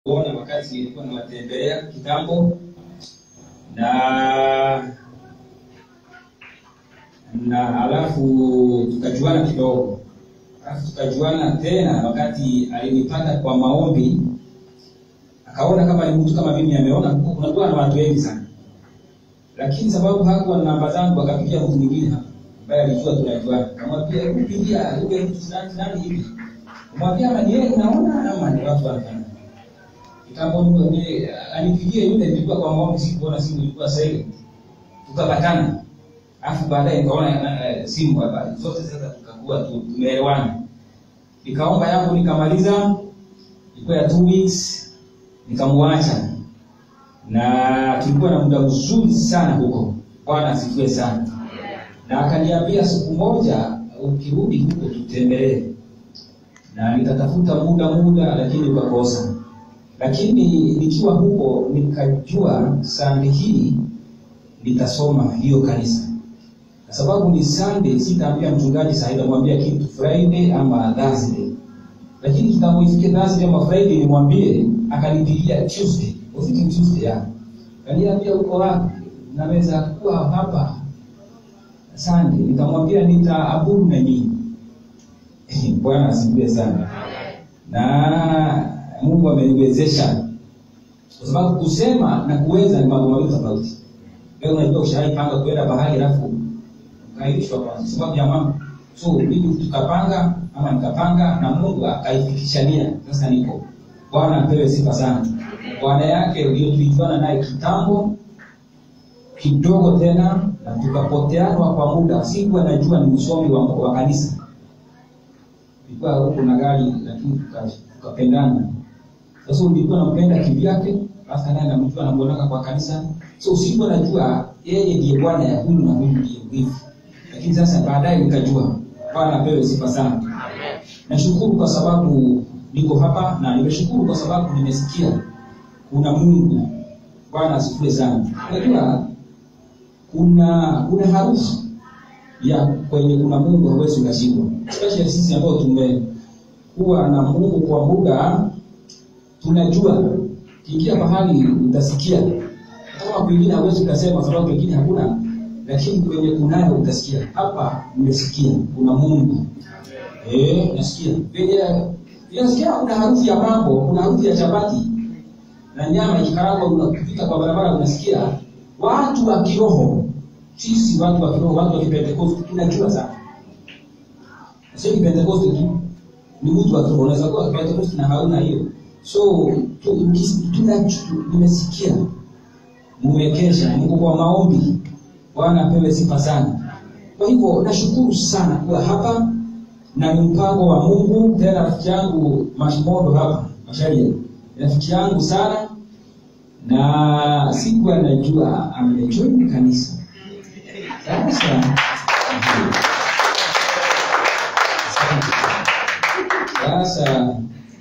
kuona wakati nilikuwa nawatembelea kitambo na na alafu tukajuana kidogo alafu tukajuana tena wakati alinipata kwa maombi akaona kama ni mtu kama mimi ameona huko kunakuwa na watu wengi sana lakini sababu hakuwa na namba zangu akapigia mtu mwingine hapa ambaye alijua tunajuana kamwambia kupigia yule mtu fulani fulani hivi kumwambia ama ni yeye unaona ama ni watu wanafanya kitambo ni anipigie yule nilikuwa kwa maombi sikuona simu ilikuwa silent tukapatana alafu baadaye nikaona uh, simu hapa zote sasa tukakuwa tu- tumeelewana nikaomba yangu nikamaliza ilikuwa ya two weeks nikamwacha na tulikuwa na muda mzuri sana huko bwana asifiwe sana na akaniambia siku moja ukirudi huko tutembelee na nikatafuta muda muda lakini ukakosa lakini nikiwa huko nikajua sande hii nitasoma hiyo kanisa kwa sababu ni sunday sitaambia mchungaji saa nitamwambia kitu friday ama thursday lakini kitambo ifike thursday ama friday nimwambie akanipigia tuesday ufike tuesday ya kaniambia uko wapi naweza kuwa hapa sunday nikamwambia nitaabudu na nyinyi bwana asifiwe sana na mungu ameniwezesha kwa sababu kusema na kuweza ni mambo mawili tofauti leo unajua ushaipanga kwenda bahari alafu ukaishwa kwa sababu ya mambo so mimi tukapanga ama nikapanga na mungu akaifikishania sasa niko bwana apewe sifa sana bwana yake ndio tulijuana naye kitambo kidogo tena na tukapoteanwa kwa muda sikuwa najua ni msomi wa, wa kanisa ilikuwa huko na gari lakini tuka- tukapendana sasa ulikuwa nampenda kivyake basi naye namjua namuonaka kwa kanisa so sikuwa najua yeye ndiye bwana ya huyu na huyu ndiye hivi lakini sasa baadaye nikajua bwana apewe sifa sana nashukuru kwa sababu niko hapa na nimeshukuru kwa sababu nimesikia kuna mungu bwana asifiwe sana unajua kuna kuna harufu ya kwenye kuna mungu hawezi ukashindwa especially sisi ambao tumekuwa na mungu kwa muda tunajua kiingia mahali utasikia kama kwingine hawezi ukasema sababu pengine hakuna lakini kwenye kunayo utasikia hapa nimesikia kuna mungu eh nasikia penye nasikia kuna harufu ya mambo kuna harufu ya chapati na nyama ikikarangwa unapita kwa barabara unasikia watu wa kiroho sisi watu wa kiroho watu wa kipentekoste tunajua sana sio kipentekoste tu ni mtu wa kiroho unaweza kuwa kipentekoste na hauna hiyo so tu- ukis- tuna- tu- nimesikia mumekesha mko kwa maombi bwana apewe sifa sana kwa hivyo nashukuru sana kuwa hapa na ni mpango wa mungu tena rafiki yangu mashimondo hapa masharia rafiki yangu sana na sikuwa najua amejoin kanisa sasa sasa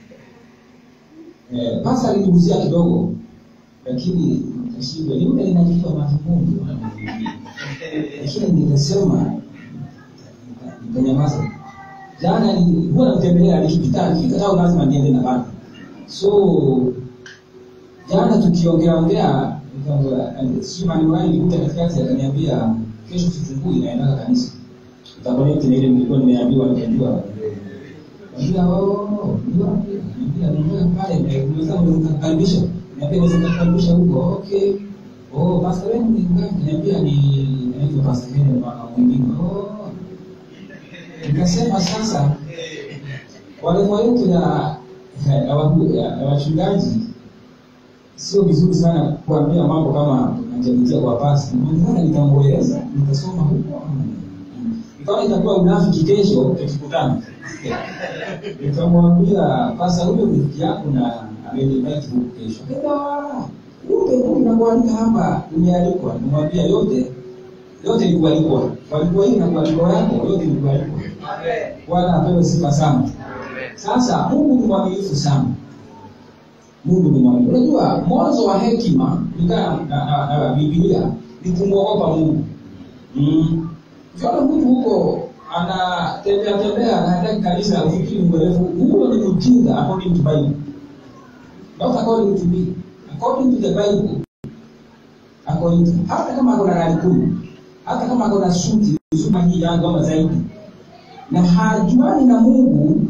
eh, pasa aliniguzia kidogo lakini kashindwa ni yule linajua majimungu lakini nikasema nikanyamaza jana ni- huwa namtembelea nikipita akifika tao lazima niende na bana so jana tukiongea ongea nikamwambia, sijui maneno gani nilikuta katikati akaniambia kesho kifunguu inaendaka kanisa utakonekti na ile nilikuwa nimeambiwa nikajua Niambia, oh, ni wapi? Niambia, niambia pale, ndio unaweza kukaribisha. Niambia, unaweza kukaribisha huko. Okay. Oh, pastor wenu ni ngapi? Niambia ni naitwa pastor wenu mwana mwingine. Oh. Nikasema sasa walimu wetu ya ya waku- ya- ya wachungaji sio vizuri sana kuambia mambo kama najamitia kwa pasi. Mbona nitamweleza, nitasoma huko. Ikawa itakuwa unafiki kesho tukikutana. Nikamwambia pasa huyo rafiki yako na amenivite huku kesho. Kenda kumbe huyu nakualika hapa umealikwa. Nimwambia yote yote ni kualikwa. Walikuwa hii na kualikwa yako yote ni kualikwa. Bwana apewe sifa sana. Sasa Mungu ni mwaminifu sana. Mungu ni mwaminifu. Unajua mwanzo wa hekima kulingana na, na, na, na Biblia ni kumwogopa Mungu. Mm. Ukiona mtu huko anatembea tembea anaenda kanisa ufikiri mrefu, huo ni mjinga according to Bible. not according to me according to the bible according to, hata kama ako na gari kumi hata kama ako na suti zuma hii yangu ama zaidi na hajuani na mungu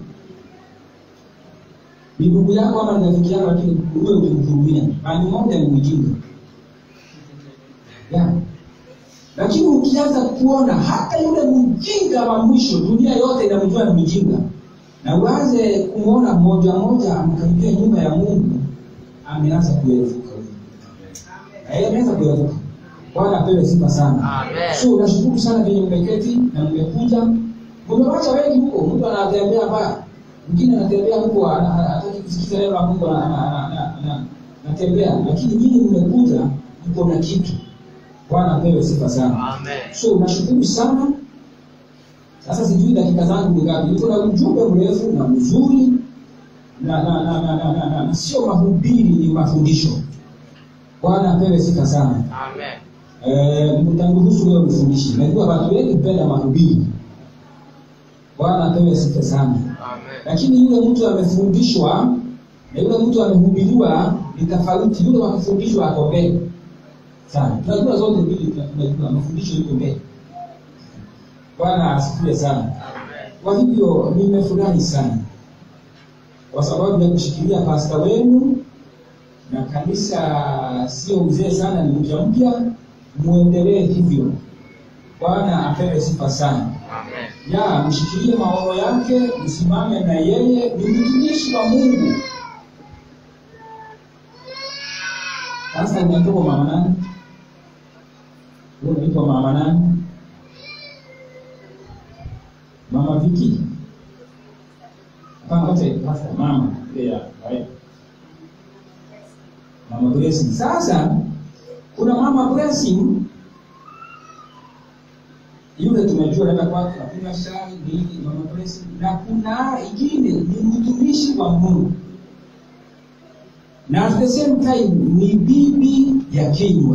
ni ndugu yako ama ni rafiki yako lakini uwe ukimhurumia bani moja ni ujinga yeah. lakini ukianza kuona hata yule mjinga wa mwisho dunia yote inamjua ni mjinga na uanze kumwona mmoja mmoja amkaribia nyumba ya mungu ameanza kuevuka huyu ameanza kuevuka bwana apewe sifa sana Amen. so nashukuru sana venye mmeketi na mmekuja mmewacha wengi huko mtu anatembea baya mwingine anatembea huko ana- ana- hataki kusikiza neno la mungu ana- ana- ana- ana- ana- anatembea lakini nyinyi mmekuja mko na kitu bwana apewe sifa sana Amen. so nashukuru sana sasa sijui dakika zangu ni ngapi niko na ujumbe mrefu na mzuri na na na na, na, na, na, na sio mahubiri ni mafundisho bwana apewe sifa sana Amen. Eh, mtanguruhusu leo mfundishi najua watu wengi hupenda mahubiri bwana apewe sifa sana Amen. lakini yule mtu amefundishwa na yule mtu amehubiriwa ni tofauti yule wakufundishwa ako mbele sana tunajua zote mbili tuna- tunajua mafundisho yuko mbele bwana asifiwe sana Amen. kwa hivyo nimefurahi sana kwa sababu ya kushikilia pasta wenu na kanisa sio mzee sana ni mpya mpya muendelee hivyo bwana apewe sifa sana Amen. ya mshikilie maono yake msimame na yeye ni mtumishi wa mungu sasa unaitwa mama nani Wewe unaitwa mama nani mama viki hapana wote pasta mama ile ya right? mama blessing sasa kuna mama blessing yule tumejua naenda kwake nakunywa chai nini mama blessing na kuna ingine ni mtumishi wa mungu na at the same time ni bibi ya kinywa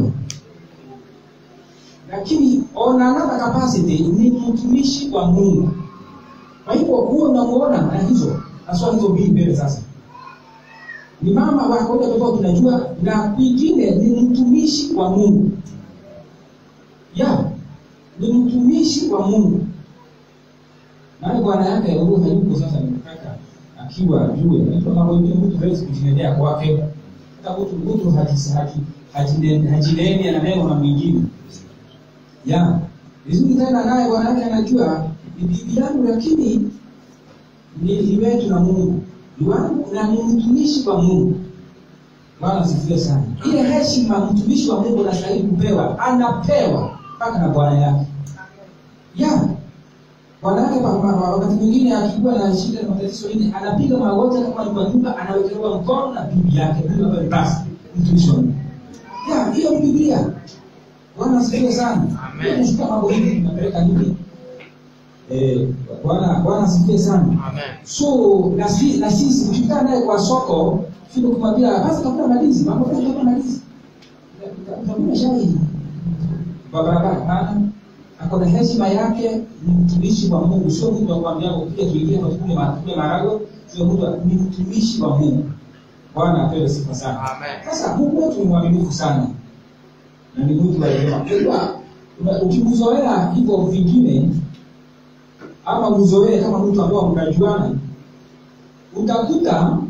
lakini on another capacity ni mtumishi wa mungu kwa hivyo huo unamuona na hizo naswa hizo mbili mbele sasa ni mama wa kawaida tofauti tunajua na kwingine ni mtumishi wa mungu ya ni mtumishi wa mungu naye bwana yake huyu hayuko sasa nimepaka akiwa jue mtu anapoingia mtu hawezi kujinenea kwake hata mtu mtu haji- haji- hajine- hajineni ananeno na mwingine ya vizuri tena naye bwana yake anajua ni bibi yangu lakini ni ni wetu na mungu ni wangu na ni mtumishi wa mungu bwana asifiwe sana ile heshima mtumishi wa mungu anastahili kupewa anapewa mpaka na bwana yake ya bwana yake pa- pa- pa- wakati mwingine akikuwa na shida na matatizo nini anapiga magoti kama ni kwa nyumba anawekelewa mkono na bibi yake huyo ambaye ni basi mtumishi wa mungu ya hiyo ni biblia bwana asifiwe sana Amen. Hiyo tunashika mambo hivi tunapeleka hivi eh bwana bwana asifiwe sana Amen. so na sisi na sisi ukikutana naye kwa soko sio kumwambia basi tafuta malizi mambo gani tafuta malizi utakuwa shahidi kwa barabara hapana ako na heshima yake ni mtumishi wa Mungu sio mtu wa kuambia kupiga tuingie kwa tukule matukule marago sio mtu wa- ni mtumishi wa Mungu Bwana apewe sifa sana Amen. sasa Mungu wetu ni mwaminifu sana na ni mtu wa rehema. Unajua una- ukimzoea hivyo vingine ama mzoee kama mtu ambao mnajuana, utakuta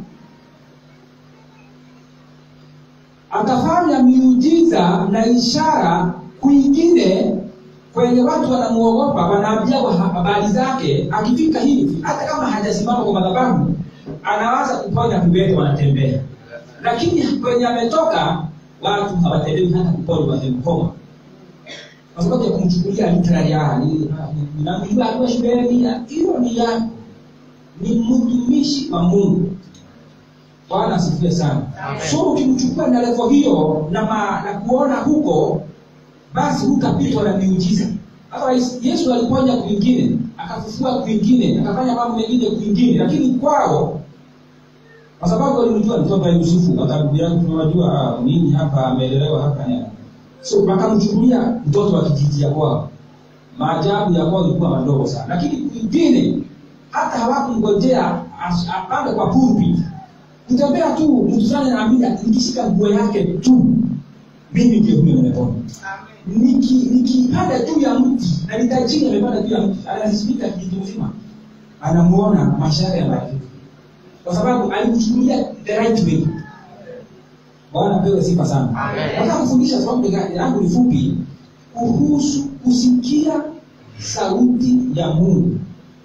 atafanya miujiza na ishara kwingine kwenye watu wanamuogopa, wanaambia wa- habari zake. Akifika hivi, hata kama hajasimama kwa madhabahu, anawaza kuponya viwete wanatembea, lakini kwenye ametoka watu hawatendewi hata kuponya wamemkoma kwa sababu ya kumchukulia literally ah, ni- namjua akiwa shuleni ah, hiyo ni ya ni mtumishi wa Mungu. Bwana asifiwe sana. Amen. So ukimchukua na level hiyo na, ma, na kuona huko, basi hutapitwa na miujiza. Otherwise Yesu aliponya kwingine, akafufua kwingine, akafanya mambo mengine kwingine, lakini kwao kwa sababu walimjua mtoto wa Yusufu, hata ndugu yangu tunawajua ah, nini hapa ameelelewa hapa ya so wakamchukulia mtoto wa kijiji ya kwao. Maajabu ya kwao ilikuwa madogo sana, lakini kwingine hata hawakumngojea as- apande kwa pulpit, kutembea tu mtu fulani anaambia nikishika nguo yake tu mimi ndio huyo nimepona Niki- nikipanda juu ya mti na nitajiri amepanda juu ya mti anasimika kijiji mzima anamuona maisha yake yanabadilika kwa sababu alimchukulia the right way bwana pewe sifa sana Amen. nataka kufundisha sababu gani yangu ni fupi kuhusu kusikia sauti ya mungu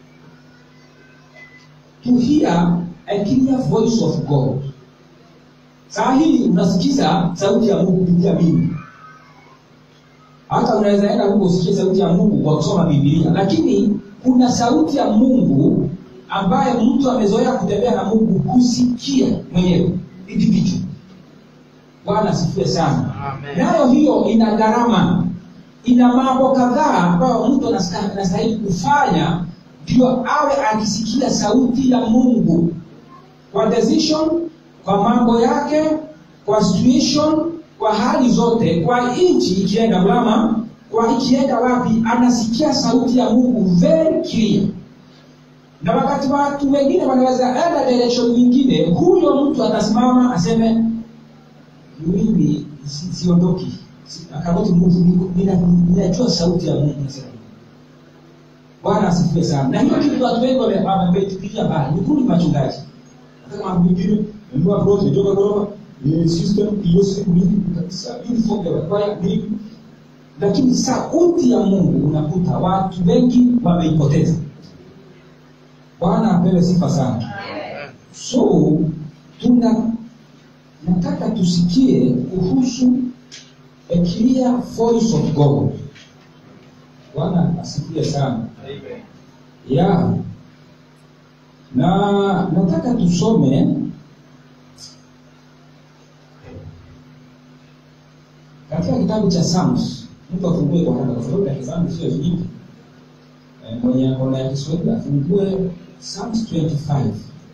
to hear a clear voice of god saa hii unasikiza sauti ya mungu kupitia mimi hata unaweza enda huko usikie sauti ya mungu kwa kusoma bibilia lakini kuna sauti ya mungu ambaye mtu amezoea kutembea na mungu kusikia mwenyewe individual bwana asifiwe sana Amen. nayo hiyo ina gharama ina mambo kadhaa ambayo mtu anasta- anastahili kufanya ndio awe akisikia sauti ya mungu kwa decision kwa mambo yake kwa situation kwa hali zote kwa nchi ikienda mlama kwa ikienda wapi anasikia sauti ya mungu very clear na wakati watu wengine wanaweza enda direction nyingine huyo mtu atasimama aseme mimi si- siondoki Si- akaboti mungu niko- nina- ninajua sauti ya mungu nasema bwana asifiwe sana na hiyo kitu watu wengi wame- wametupilia mbali ni kundi machungaji hata kama mwingine nunua plot imetoka gorofa ni system hiyo siku nini kabisa uniform ya kwaya nini lakini sauti ya mungu unakuta watu wengi wameipoteza bwana apewe sifa sana so tuna nataka tusikie kuhusu a clear voice of god bwana asifiwe sana ya na nataka tusome katika kitabu cha Psalms. Mtu afungue kwa haraka, kwa sababu ya Psalms sio nyingi. Eh, Mwenye akona ya Kiswahili afungue Psalms 25.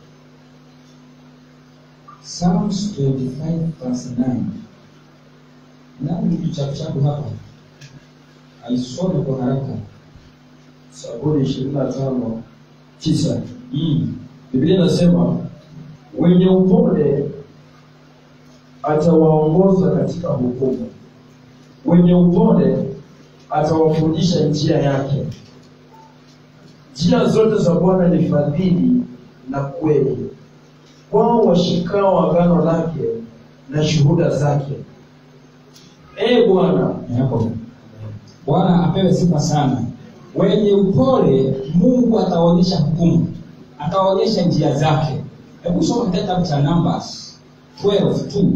Psalms 25 verse 9. Nani kitu cha chapu hapa? Aisome kwa haraka. Zaburi ishirini na tano tisa Mm. Biblia inasema wenye upole atawaongoza katika hukumu, wenye upole atawafundisha njia yake. Njia zote za Bwana ni fadhili na kweli, kwao washikao agano lake na shuhuda zake. Ee Bwana, Ni hapo. Bwana apewe sifa sana. Wenye upole Mungu ataonyesha hukumu, ataonyesha njia zake. Hebu soma kitabu cha Numbers 12:2.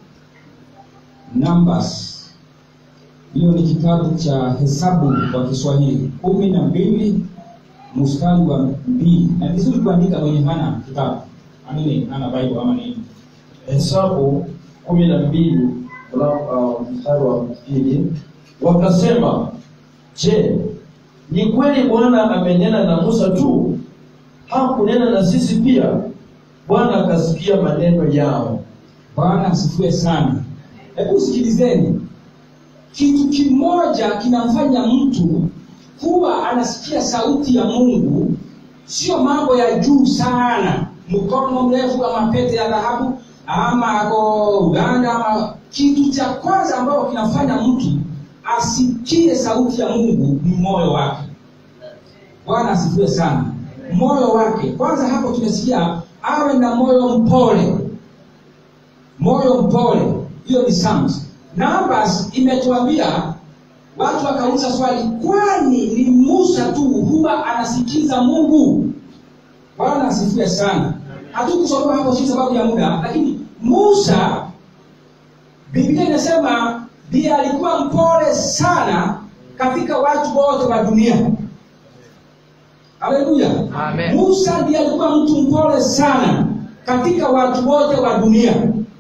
Numbers hiyo ni kitabu cha Hesabu kwa Kiswahili kumi na mbili mstari wa mbili. Na vizuri kuandika mwenye hana kitabu amini, hana Bible ama nini. Hesabu kumi na mbili mla- uh, mstari wa pili wakasema, je, ni kweli Bwana amenena na Musa tu? Hakunena na sisi pia? Bwana akasikia maneno yao. Bwana asifiwe sana. Hebu sikilizeni, kitu kimoja kinamfanya mtu kuwa anasikia sauti ya Mungu, sio mambo ya juu sana, mkono mrefu ama pete ya dhahabu ama ako Uganda ama. Kitu cha kwanza ambacho kinafanya mtu asikie sauti ya Mungu ni moyo wake. Bwana asifiwe sana. Moyo wake kwanza, hapo tumesikia awe na moyo mpole moyo mpole hiyo ni Psalms. Numbers imetuambia watu wakauliza swali kwani ni musa tu huwa anasikiza mungu bwana asifiwe sana hatukusoma hapo si sababu ya muda lakini musa biblia inasema ndiye alikuwa mpole sana katika watu wote wa dunia haleluya Amen. musa ndiye alikuwa mtu mpole sana katika watu wote wa dunia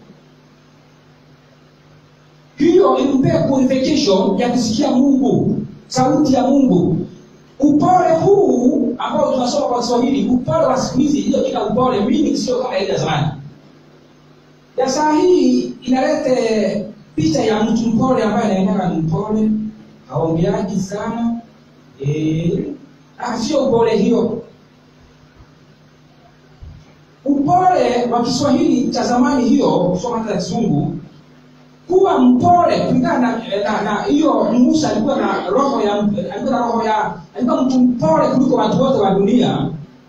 hiyo ilimpea qualification ya kusikia mungu sauti ya mungu upole huu ambao tunasoma kwa kiswahili upole wa siku hizi hiyo jina upole mimi sio kama ile ya zamani ya saa hii inalete picha ya mtu mpole ambaye anaendaga ni mpole haongeaji sana eh, ah, sio upole hiyo upole wa kiswahili cha zamani hiyo kusoma hata ya kizungu kuwa mpole kulingana na na- na hiyo musa alikuwa na roho ya alikuwa na roho ya alikuwa mtu mpole kuliko watu wote wa dunia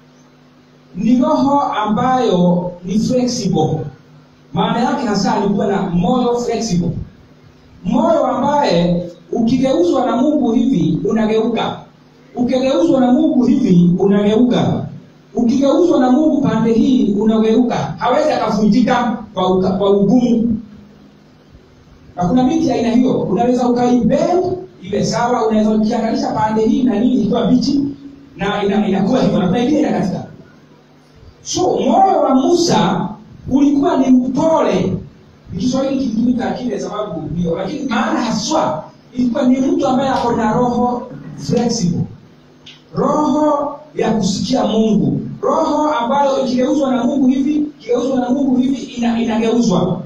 ni roho ambayo ni flexible maana yake hasa alikuwa na moyo flexible moyo ambaye ukigeuzwa na mungu hivi unageuka ukigeuzwa na mungu hivi unageuka ukigeuzwa na mungu pande hii unageuka hawezi akavunjika kwa, uka- kwa ugumu na kuna miti ya aina hiyo unaweza ukaibend iwe sawa unaweza ukianganisha pande hii na nini ikiwa bichi na ina- inakuwa hivyo na kuna ingine inakatika so moyo wa musa ulikuwa ni mpole Ni kiswahili kilitumika kile sababu ndio lakini maana haswa ilikuwa ni mtu ambaye ako na roho flexible roho ya kusikia mungu roho ambayo ikigeuzwa na mungu hivi ikigeuzwa na mungu hivi ina, inageuzwa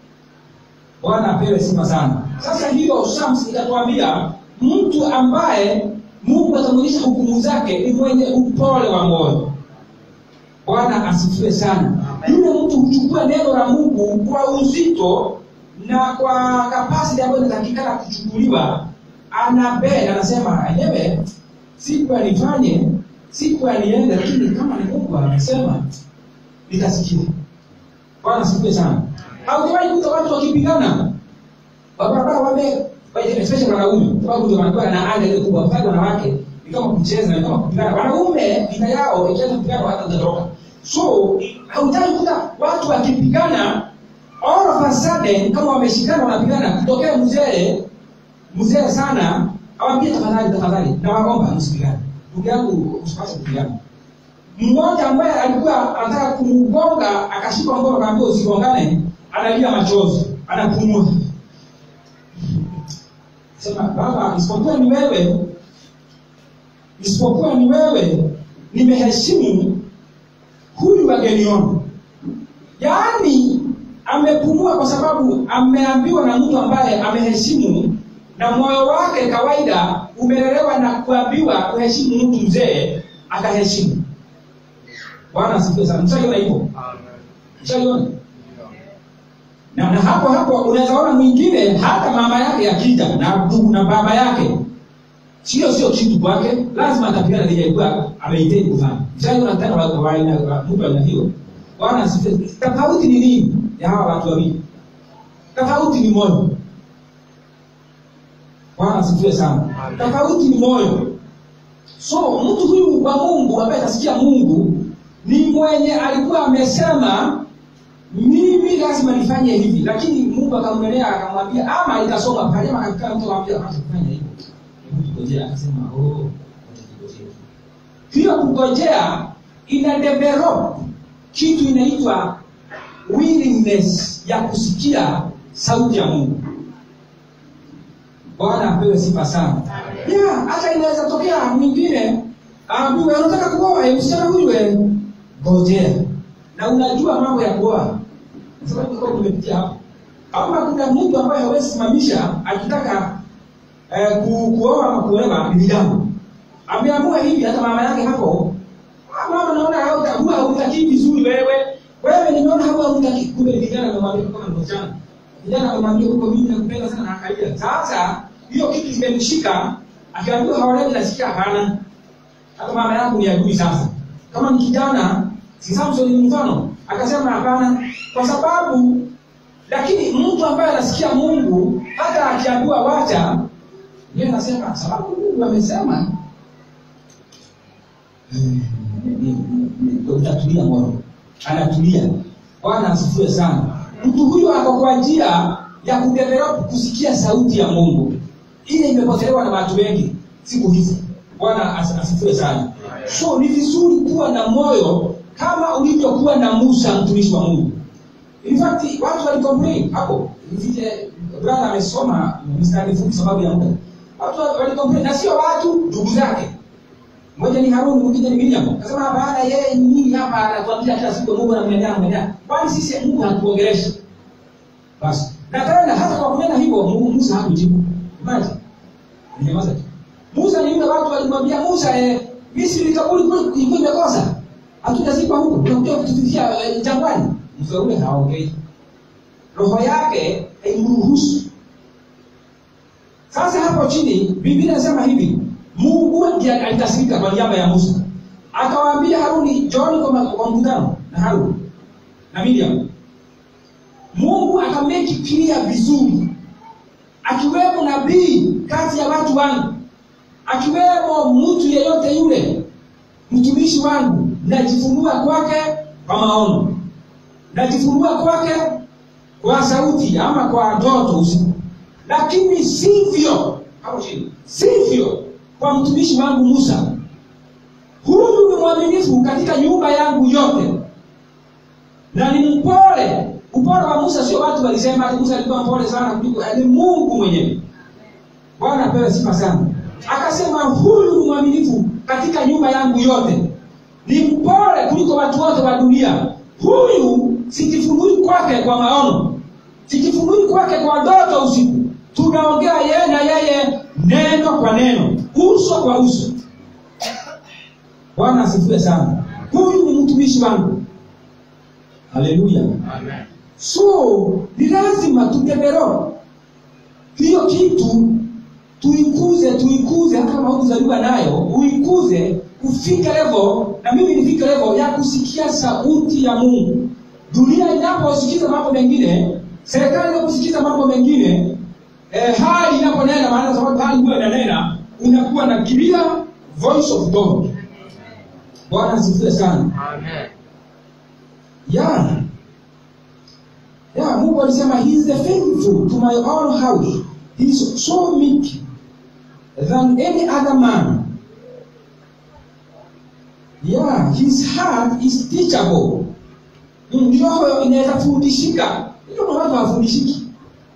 bwana apewe sifa sana sasa hiyo shams ikatuambia mtu ambaye mungu atamwonyesha hukumu zake ni mwenye upole wa moyo bwana asifiwe sana yule mtu huchukua neno la mungu kwa uzito na kwa kapasiti ambayo inatakikana kuchukuliwa anabenda anasema enyewe siku anifanye siku aniende lakini kama ni mungu amesema nitasikia bwana asifiwe sana haujawahi kuta watu wakipigana barabara wame especially wanaume sababu ndio wanakuwa na anga ile kubwa pale wanawake ni kama kucheza ni kama kupigana wanaume vita yao ikianza kupigana hata zitatoka so hautaki kuta watu wakipigana all of a sudden kama wameshikana wanapigana kutokea mzee mzee sana awambie tafadhali tafadhali nawaomba msipigane ndugu yangu usipase kupigana mmoja ambaye alikuwa anataka kumgonga akashika mkono akaambia usigongane analia machozi anapumua sema baba isipokuwa ni wewe isipokuwa ni wewe nimeheshimu huyu wageniona yaani amepumua kwa sababu ameambiwa na mtu ambaye ameheshimu na moyo wake kawaida umelelewa na kuambiwa kuheshimu mtu mzee akaheshimu bwana asifiwe sana mshaiona hivyo mshaiona na, na hapo hapo unaweza ona mwingine hata mama yake akija na ndugu na baba yake sio sio kitu kwake lazima atapigana lijaikuwa ameiteni kufanya mshaiona tena wa- wa aina- wa- mtu aina hiyo bwana asifiwe tofauti ni nini ya hawa watu wawili tofauti ni moyo bwana asifiwe sana tofauti ni moyo so mtu huyu wa mungu ambaye atasikia mungu ni mwenye alikuwa amesema mimi lazima nifanye hivi lakini mungu akamwelea akamwambia ama ikasoma pale ama akakaa mtu akamwambia hapana kufanya hivyo hebu tungojea akasema oh wacha tungojee hiyo kungojea ina develop kitu inaitwa willingness ya kusikia sauti ya mungu bwana apewe sifa sana yeah, hata inaweza tokea mwingine aambiwe unataka kuoa eh, msichana huyu eh, ngojea na unajua mambo ya kuoa Kwa sababu kwa tumepitia hapo ama kuna mtu ambaye hawezi simamisha akitaka eh, ku, kuoa ama kuolewa binadamu ameamua hivi hata mama yake hapo "Ah, mama naona hauta- huwa hautakii vizuri wewe wewe nimeona huwa hutaki kumbe vijana amemwambia kama ni msichana vijana amemwambia huko mimi nakupenda sana na akalia sasa hiyo kitu kimemshika akiambiwa haolewi nasikia hapana hata mama yangu ni adui sasa kama ni kijana si samson ni mfano akasema hapana kwa sababu lakini mtu ambaye anasikia mungu hata akiambiwa wacha yeye anasema sababu mungu amesema ni- ni- ni- utatulia moyo anatulia bwana asifiwe sana mtu huyu ako kwa njia ya kudevelop kusikia sauti ya mungu ile imepotelewa na watu wengi siku hizi bwana as- asifiwe sana so ni vizuri kuwa na moyo kama ulivyokuwa na musa mtumishi wa mungu in fact watu walicomplain hapo vile brother amesoma mstari fupi sababu ya muda watu walicomplain na sio watu ndugu zake mmoja ni haruni mwingine ni miriam akasema hapana yeye ni nini hapa anatuambia kila siku mungu anamwendea mwendea kwani sisi mungu hatuongeleshi basi na tena hata kwa kunena hivyo Mungu- musa hakujibu imagine ninyamaza tu musa ni yule watu walimwambia musa eh, misri kaburi kule ilikuwa imekosa hatujazikwa huko unakuja kutufikia eh, jangwani mzee ule haongei roho yake haimruhusu sasa hapo chini biblia inasema hivi mungu ndiye alikasirika kwa niaba ya musa akawaambia haruni jooni kwa ma- kwa mkutano na haruni na miriam mungu akameki clear vizuri akiwemo nabii kati ya watu wangu akiwemo mtu yeyote yule mtumishi wangu najifunua kwake kwa maono najifunua kwake kwa sauti ama kwa ndoto usiku lakini sivyo hapo chini sivyo kwa mtumishi wangu musa huyu ni mwaminifu katika nyumba yangu yote na ni mpole upole wa musa sio watu walisema ati musa alikuwa mpole sana kuliko ni mungu mwenyewe bwana apewe sifa sana akasema huyu ni mwaminifu katika nyumba yangu yote ni mpole kuliko watu wote wa dunia huyu sijifunui kwake kwa maono sijifunui kwake kwa ndoto usiku tunaongea yeye na yeye neno kwa neno uso kwa uso bwana asifiwe sana huyu ni mtumishi wangu haleluya Amen. so ni lazima tudevelop hiyo kitu tuikuze tuikuze hata kama hukuzaliwa nayo uikuze ufike level na mimi nifike level ya kusikia sauti ya mungu dunia inaposikiza mambo mengine serikali inaposikiza mambo mengine eh, hali inaponena maana sababu hali huwa inanena unakuwa na clear voice of god bwana asifiwe sana Amen. yeah. Yeah, Mungu alisema he is the faithful to my own house. He is so meek than any other man. Yeah, his heart is teachable. Mm, Roho inaweza fundishika. Ndio maana watu hawafundishiki.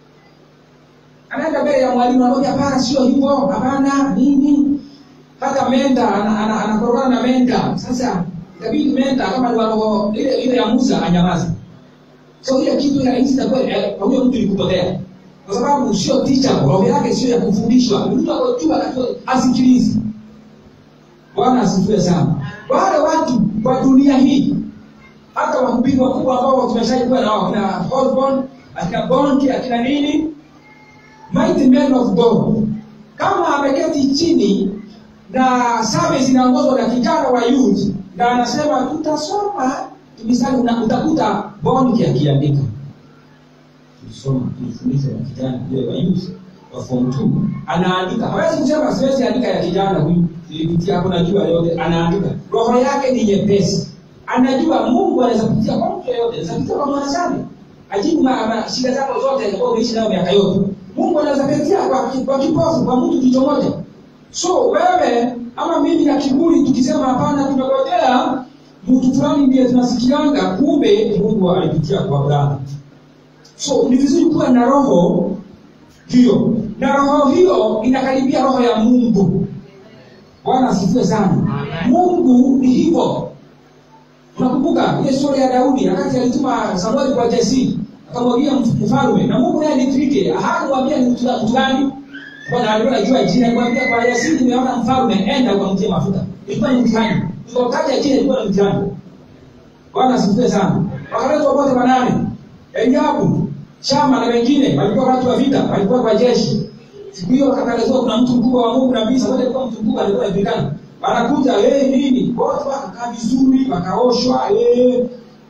Anaenda mbele ya mwalimu anaambia hapana, sio hivyo, hapana, nini? Hata menda ana- ana- anakorogana na menda. Sasa itabidi menda kama ni wa roho ile ile ya Musa anyamaze so ile kitu ya hizi itakuwa eh, kwa huyo mtu ilikupotea kwa sababu sio teacher roho yake sio ya kufundishwa Ni mtu akojua asikilizi bwana asifiwe sana wale watu kwa dunia hii hata wahubiri wakubwa ambao tumeshaikuwa nao akina Osborne akina Bonke akina nini mighty men of God kama ameketi chini na service inaongozwa na kijana wa youth na anasema tutasoma misali una- utakuta Bonke akiandika tulisoma tulifundishwa na kijana yule wa youth wa form 2 anaandika hawezi kusema siwezi andika ya kijana huyu nilipitia hapo najua yote anaandika roho yake ni nyepesi anajua Mungu anaweza kupitia kwa mtu yeyote anaweza kupitia kwa mwanadamu ajibu ma, ma, shida zako zote ambazo umeishi nayo miaka yote Mungu anaweza kupitia kwa, ki- kwa kipofu kwa mtu jicho moja so wewe ama mimi na kiburi tukisema hapana tumegojea mtu fulani ndiye tunasikianga kumbe Mungu alipitia kwa Abrahamu so ni vizuri kuwa na roho hiyo na roho hiyo inakaribia roho ya mungu bwana asifiwe sana Amen. mungu ni hivyo unakumbuka ile stori ya daudi wakati alituma samueli kwa jesi akamwagia mf- mfalme na mungu naye ni triki hakumwambia ni mtu mtu gani bwana alikuwa anajua jina alimwambia kwa jesi nimeona mfalme enda ukamtie mafuta ilikuwa ni mtihani ukautaja jina ilikuwa ni mtihani bwana asifiwe sana wakaletwa wote wanane eliabu shama na wengine walikuwa watu wa vita walikuwa kwa jeshi siku hiyo wakatangazwa kuna mtu mkubwa wa mungu nabii samueli alikuwa mtu mkubwa alikuwa anajulikana wanakuja hey, nini wote wakakaa vizuri wakaoshwa hey.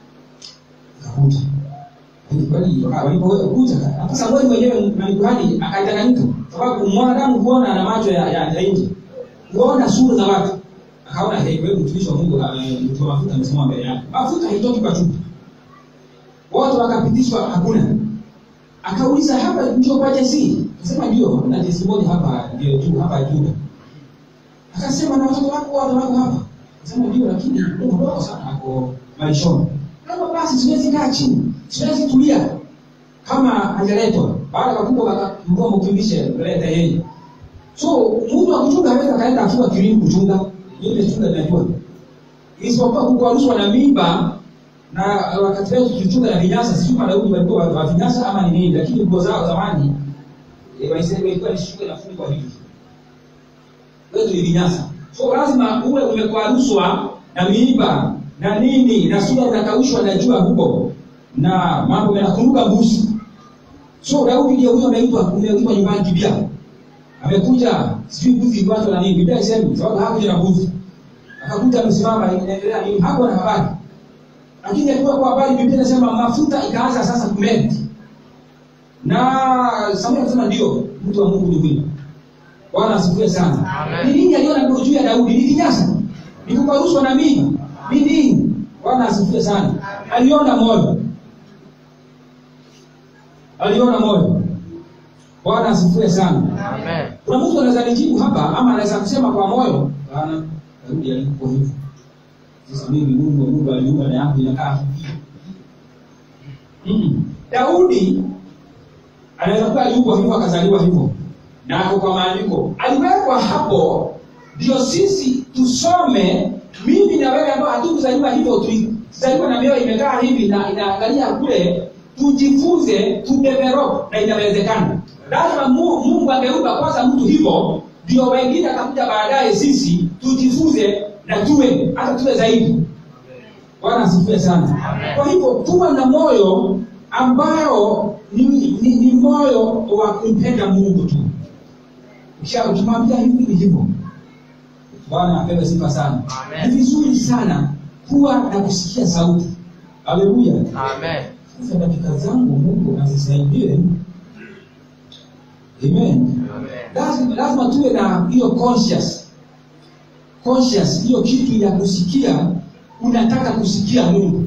akakuja Kweli, waka- walipokuja hata samueli mwenyewe na kuhani akadanganyika sababu mwanadamu huona na macho ya, ya, ya nje huona sura za watu akaona hey, wewe mtumishi wa mungu ame- mtu wa mafuta amesimama mbele yako mafuta haitoki kwa chupa wote wakapitishwa hakuna akauliza hapa ndio kwa jesi akasema ndio na jesi moja hapa ndio juu hapa juu akasema na watoto wako wote wako hapa akasema ndio lakini ndio mdogo sana ako malishoni kama basi siwezi kaa chini siwezi tulia kama hajaletwa baada ya wakubwa wakamwomba mkimbishe leta yeye so mtu wa kuchunga hawezi akaenda akiwa kilini kuchunga ile chunga inajua isipokuwa kukwaruzwa na mimba na wakati leo tukichunga na vinyasa sijui Wayahudi walikuwa wa wa vinyasa ama ni nini lakini nguo zao zamani eh, Waisraeli ilikuwa ni shuka inafungwa hivi wetu ni vinyasa so lazima uwe umekwaruzwa na miiba na nini na sura inakaushwa na jua huko na mambo yanakumbuka mbuzi so daudi ndio huyo ameitwa ameitwa nyumbani kibia amekuja sijui mbuzi iliwachwa na nini biblia isemi sababu hakuja na mbuzi akakuta amesimama inaendelea nini hakuwa na habari lakini alikuwa kwa habari biblia inasema mafuta ikaanza sasa kumenti na samuel akasema ndio mtu wa mungu ni huyu bwana asifiwe sana Amen. ni nini aliona ndio juu ya daudi ni kinyasa ni kuparushwa na mimi ni nini bwana asifiwe sana aliona moyo aliona moyo bwana asifiwe sana Amen. kuna mtu anaweza nijibu hapa ama anaweza kusema kwa moyo bana daudi alikuwa hivyo sasa mimi mungu mungu aliumba na yangu inakaa Mm. daudi anaweza kuwa aliumbwa hivyo akazaliwa hivyo na ako kwa maandiko aliwekwa hapo ndio sisi tusome mimi na wewe ambao hatukuzaliwa hivyo tulizaliwa na mioyo imekaa hivi na inaangalia kule tujifunze tudevelop na inawezekana lazima Mu- mungu angeumba kwanza mtu hivyo ndio wengine atakuja baadaye sisi tujifunze na tuwe hata tuwe zaidi bwana asifiwe sana Amen. kwa hivyo tuwa na moyo ambao ni, ni, ni moyo wa kumpenda mungu tu Kisha ukimwambia hivi ni hivyo bwana apewe sifa sana Amen. ni vizuri sana kuwa na kusikia sauti haleluya Amen. sasa dakika zangu mungu azisaidie amen Amen. lazima, lazima tuwe na hiyo conscious conscious hiyo kitu ya kusikia unataka kusikia mungu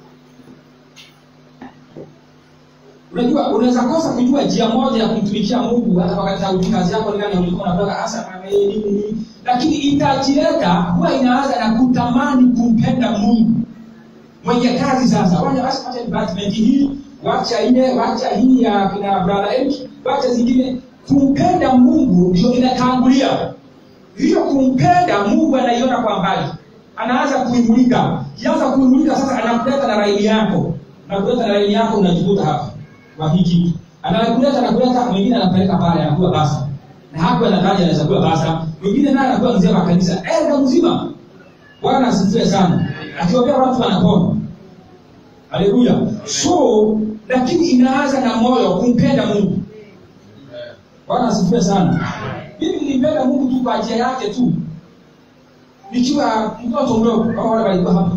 unajua unaweza kosa kujua njia moja ya kumtumikia mungu hata wakati hauji kazi yako nikani ulikuwa unatoka hasa na nini nini lakini itajileta huwa inaanza na kutamani kumpenda mungu mwenye kazi sasa wacha wacha wacha department hii wacha ile wacha hii ya kina brother Eric wacha zingine kumpenda mungu ndio inatangulia hiyo kumpenda mungu anaiona kwa mbali anaanza kuimulika kianza kuimulika sasa anakuleta na laini yako anakuleta na laini yako unajikuta hapa kwa hii kitu anakuleta anakuleta mwingine anapeleka pale anakuwa basa na hapo anataja anaweza kuwa basa mwingine naye anakuwa mzee wa kanisa eh ndo mzima bwana asifiwe sana akiwaambia watu wanapona haleluya so lakini inaanza na moyo kumpenda mungu bwana asifiwe sana mimi nilimpenda mungu tu kwa njia yake tu nikiwa mtoto mdogo kama wale walikuwa hapa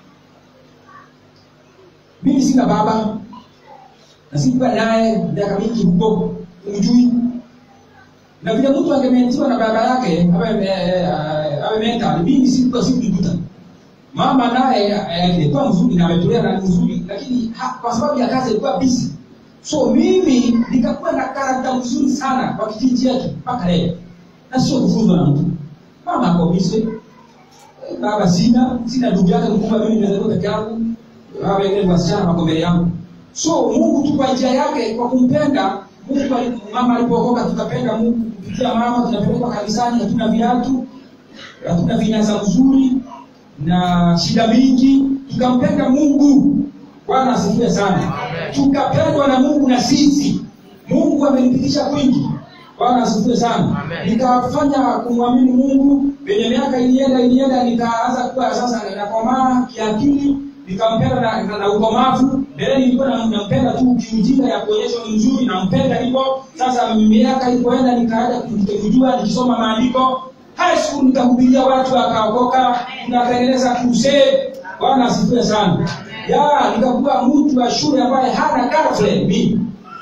mimi sina baba na sikuwa naye miaka mingi huko umjui na vile mtu angementiwa na baba yake awe eh, awe mental mimi sikuwa sikumkuta mama naye eh, alikuwa mzuri na ametolea na ni mzuri lakini ha- kwa sababu ya kazi alikuwa busy so mimi nikakuwa na karakta mzuri sana kwa kijiji chetu mpaka leo na sio kufunzwa na mtu mama ako busy baba sina sina ndugu yake mkubwa mimi nimezaliwa peke yangu hawa wengine wasichana wako mbele yangu so mungu tu kwa njia yake kwa kumpenda mungu ali- mama alipookoka tukapenda mungu kupitia mama tunapelekwa kanisani hatuna viatu hatuna vinasa mzuri na shida mingi tukampenda mungu bwana asifiwe sana Amen. tukapendwa na mungu na sisi mungu amenipitisha kwingi bwana asifiwe sana Amen. nikafanya kumwamini mungu venye miaka ilienda ilienda nikaanza kuwa sasa nakomaa kiakili nikampenda na, na, na ukomavu mbele nilikuwa na- nampenda tu kiujinga ya kuonyesha ni mzuri nampenda hivyo sasa miaka ilipoenda nikaanza kujua nikisoma maandiko high school nikahubiria watu wakaokoka nikatengeneza crusade bwana asifiwe sana ya nikakuwa mtu wa shule ambaye hana girlfriend mimi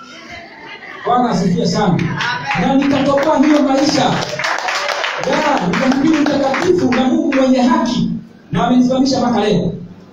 bwana asifiwe sana na nikatoka hiyo maisha ya nikamhubiri mtakatifu na mungu mwenye haki na amenisimamisha mpaka leo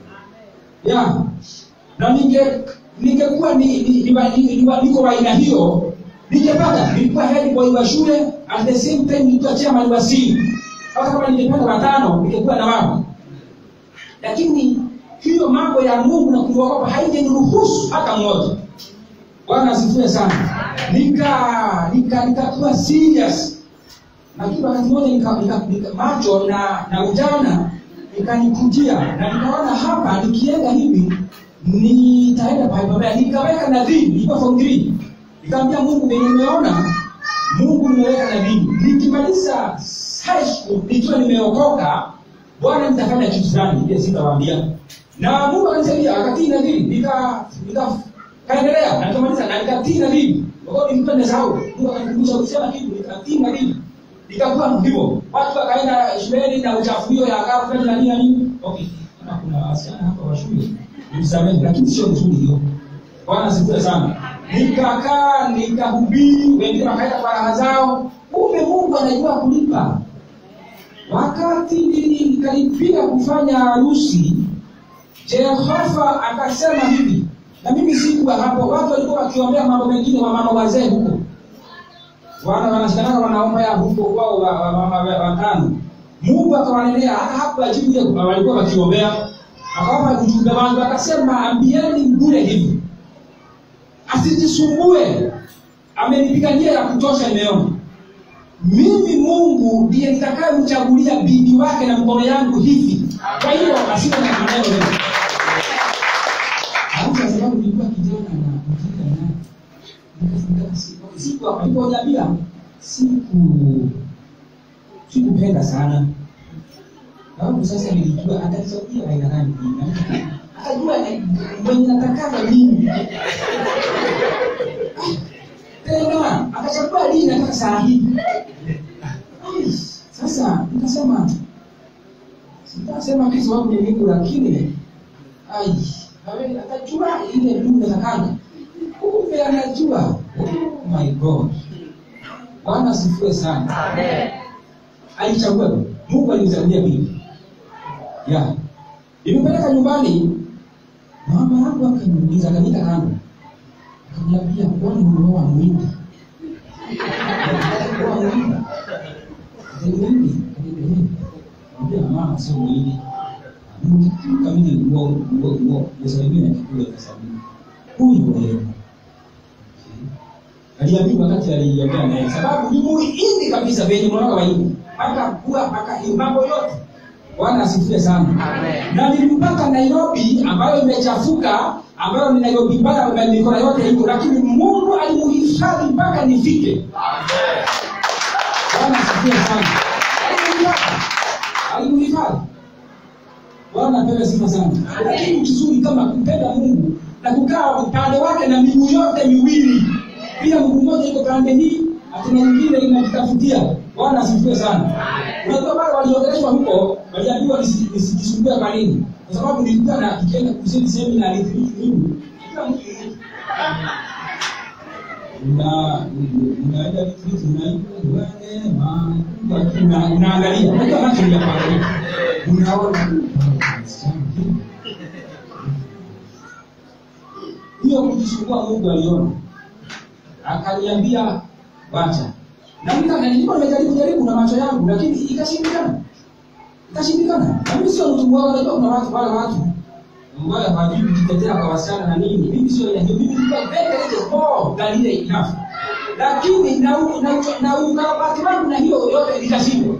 ya na ninge ningekuwa ni, ni, ni, ni, ni, niko wa aina hiyo ningepata nilikuwa head boy wa shule at the same time nilikuwa chairman wa sini hata kama ningepata watano ningekuwa na wao lakini hiyo mambo ya mungu na kumwogopa haijaniruhusu hata mmoja bwana asifiwe sana nika nika nikakuwa serious lakini wakati mmoja nika, nika, nika, macho na na ujana ikanikujia na nikaona hapa nikienda hivi nitaenda pale pabaya nikaweka nadhiri ilikuwa form 3 nikamwambia mungu venye nimeona mungu nimeweka nadhiri nikimaliza high school nikiwa nimeokoka bwana nitafanya kitu fulani ile sitawaambia na mungu akanisaidia akatii nadhiri nika nika kaendelea na nikamaliza na nikatii nadhiri wakati nilikuwa nimesahau mungu akanikumbusha kusema kitu nikatii nadhiri nikakuwa hivyo watu wakaenda shuleni na uchafu hiyo ya girlfriend na nini na nini okay kama kuna wasichana hapa wa shule nimsamehe lakini sio nzuri hiyo bwana asifiwe sana nikakaa nikahubiri wengine wakaenda kwa raha zao kumbe mungu anajua kulipa wakati nilikaribia kufanya harusi jehova akasema hivi na mimi sikuwa hapo watu walikuwa wakiombea mambo mengine wa mama wazee huko wana wanashikanaga wanaomba ya huko kwao wa, wa, mama wa- watano mungu akawanenea hata hapo ajibu ile walikuwa wakiombea akawapa ujumbe wangu akasema ambieni bure hivi asijisumbue amenipigania ya kutosha nimeona mimi mungu ndiye nitakayemchagulia bibi wake na mkono yangu hivi kwa hiyo asiwe na maneno mengi Alafu kwa sababu nilikuwa kijana na mjinga naye nikafika siku siku aliponiambia siku sikupenda sana sababu sasa nilijua atachagua aina gani bibi. akajua eh, mwenye natakaga mimi tena akachagua lini nataka saa hii Ai, sasa nikasema sitasema kitu wangu ni Mungu lakini ai awe- atajua ile Mungu natakaga kumbe anajua oh my god bwana asifiwe sana Amen. alichagua mungu alimchagulia bibi ya nimepeleka nyumbani mama yangu akaniuliza akaniita kando akaniambia kwani umeoa mwindi Umeoa mwindi Ni mwindi Nikamwambia, mama sio mwindi kamili nguo nguo nguo pesa nyingine na kikule pesa nyingine huyu leo aliambiwa wakati aliongea naye sababu ni muhindi kabisa venye mwanaka waindi akakuwa mpaka mambo yote bwana asifiwe sana Amen. na nilimpata nairobi ambayo imechafuka ambayo ni nairobi mbaya mikono yote hivyo lakini mungu alimuhifadhi mpaka nifike bwana asifiwe sana alimuhifadhi alimuhifadhi bwana apewe sifa sana kuna kitu kizuri kama kupenda mungu na kukaa upande wake na miguu yote miwili pia mguu mmoja iko pande hii hatuna nyingine inajitafutia bwana asifiwe sana unajua wale waliongeleshwa huko waliambiwa nisi- nisijisumbue kwa nini kwa sababu nilikuwa na tukienda kusini semina alitriki mimi kila mtu una unaenda retreat unaitwa neema una- unaangalia unajua macho ni ya kuangalia unaona hiyo kujisumbua mungu aliona akaniambia wacha na mimi kama nilikuwa nimejaribu jaribu na macho yangu lakini ikashindikana ikashindikana na mimi sio mtu mwoga unajua kuna watu wale watu ambayo hawajui kujitetea kwa wasichana na nini mimi sio ya hiyo mimi nilikuwa very very small than ile enough lakini na u- na u- na ukarabati wangu na hiyo yote ikashindwa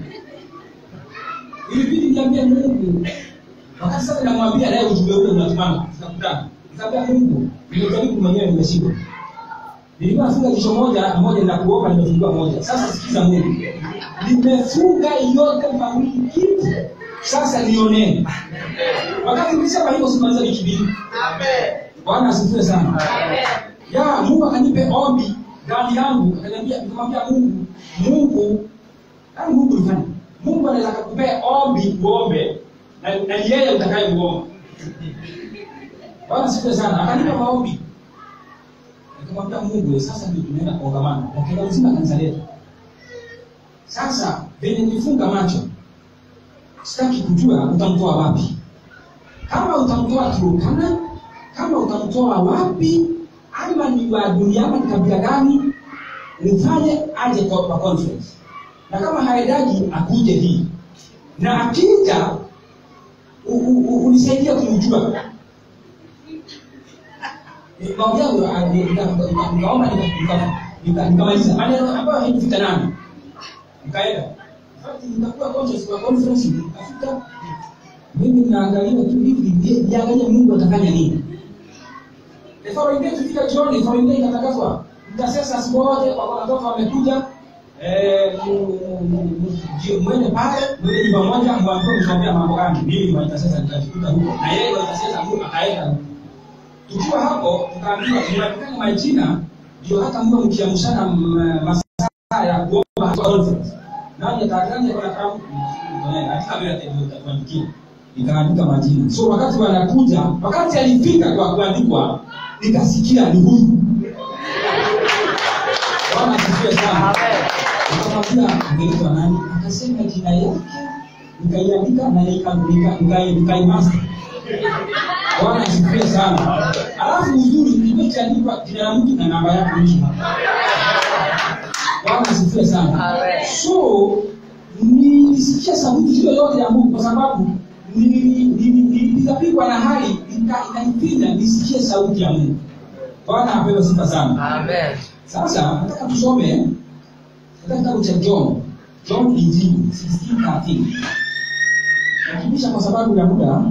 ilibidi niambie mungu wakati sasa namwambia naye ujumbe ule unatumana tunakutana nikamwambia mungu nimejaribu mwenyewe nimeshindwa nilikuwa nafunga jicho moja moja na kuomba nimefungua moja sasa sikiza mungu nimefunga yote mawili kitu sasa nionee wakati nilisema hivyo simaliza wiki mbili bwana asifiwe sana ya mungu akanipe ombi ndani yangu akaniambia nikamwambia mungu mungu yani mungu nifanye mungu anaweza akakupea ombi uombe na na ni yeye utakaye kuomba bwana asifiwe sana akanipa maombi nikamwambia mungu sasa ndio tunaenda kongamano na uzima kanisa letu sasa venye nifunga macho sitaki kujua utamtoa wapi kama utamtoa turukana kama utamtoa wapi ama ni wa dunia ama ni kabila gani mfanye aje kwa, kwa conference na kama haendaji akuje hii na akija u- u- u- unisaidie kumjua maombi yangu ah, ni- nika- nika- nikaomba nika- nika- nika- nikamaliza maneno ambayo haikufika nami nikaenda In fact, nikakuwa conscious kwa conference nikafika mimi naangalia tu hivi ni- niangalie mungu atafanya nini the following day tufika jioni the following day ikatangazwa intercessors wote wa- wanatoka wamekuja eh, mu- mu- mu- ji- mwende pale mwende nyumba moja mwambie mtuambia mambo gani mimi ni mwanasesa nikajikuta huko na yeye mwanasesa huko akaenda huko tukiwa hapo tukaambiwa tumeandikana majina ndio hata mwe mkiamshana m- masaa ya kuomba conference nani atakani kwa karamu katika vile atatuandikia nikaandika majina so wakati wanakuja wakati alifika kwa kuandikwa nikasikia ni huyu bwana asifiwe sana nikamwambia ungeitwa nani akasema jina yake nikaiandika na nika- nika- nika- nikaimaster bwana asifiwe sana alafu uzuri imechaandikwa jina la mtu na namba yake mwisho hapa bwana asifiwe sana so nilisikia sauti hiyo yote ya mungu kwa sababu nili- nili- nilipigapigwa na hali ika- ikanipinya nisikie sauti ya mungu bwana apewe sifa sana Amen. sasa nataka tusome katika kitabu cha john john injili 16:13 nakimbisha kwa sababu ya muda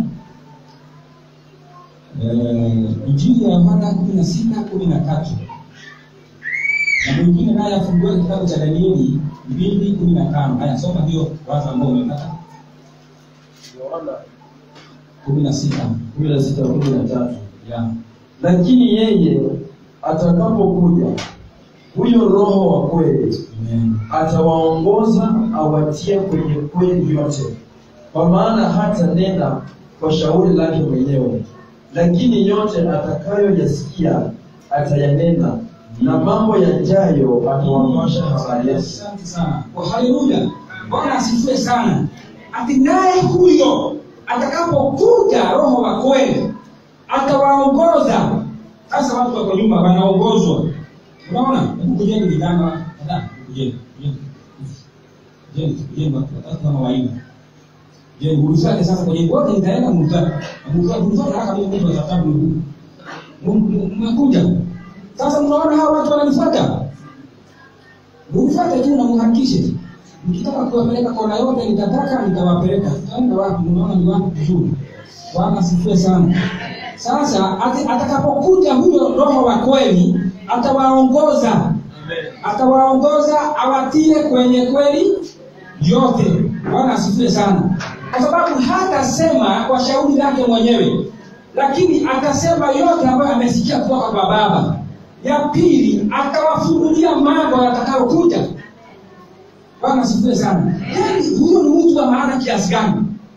Eh, injili ya yohana kumi na sita kumi na tatu na mwingine naye afungue kitabu cha danieli mbili kumi na tano haya soma hiyo wazo ambao umepata Yohana kumi na sita kumi na sita kumi na tatu ya lakini yeye atakapokuja huyo roho wa kweli amen atawaongoza awatie kwenye kweli yote kwa maana hata nena kwa shauri lake mwenyewe lakini yote atakayoyasikia atayanena na mambo yajayo atawapasha habari yake asante sana kwa haleluya bwana asifiwe sana ati naye huyo atakapokuja roho wa kweli atawaongoza sasa watu wako nyuma wanaongozwa unaona hebu kujeni vijana kadhaa kujeni kujeni kujeni kujeni watu watatu kama wanne je ulifanya sasa kwenye wote nitaenda mtatu mtatu mtatu haraka mimi mtu wa sababu mmekuja sasa mnaona hawa watu wananifuata mnifuate tu na mhakikishe mkitaka kuwapeleka kona yote nitataka nitawapeleka tutaenda wapi mnaona ni wapi vizuri bwana asifiwe sana sasa ati- atakapokuja huyo roho wa kweli atawaongoza atawaongoza awatie kwenye kweli yote bwana asifiwe sana kwa sababu hatasema kwa shauri lake mwenyewe lakini atasema yote ambayo amesikia kutoka kwa baba ya pili atawafunulia mambo yatakayokuja bwana asifiwe sana yani huyo ni mtu wa maana kiasi gani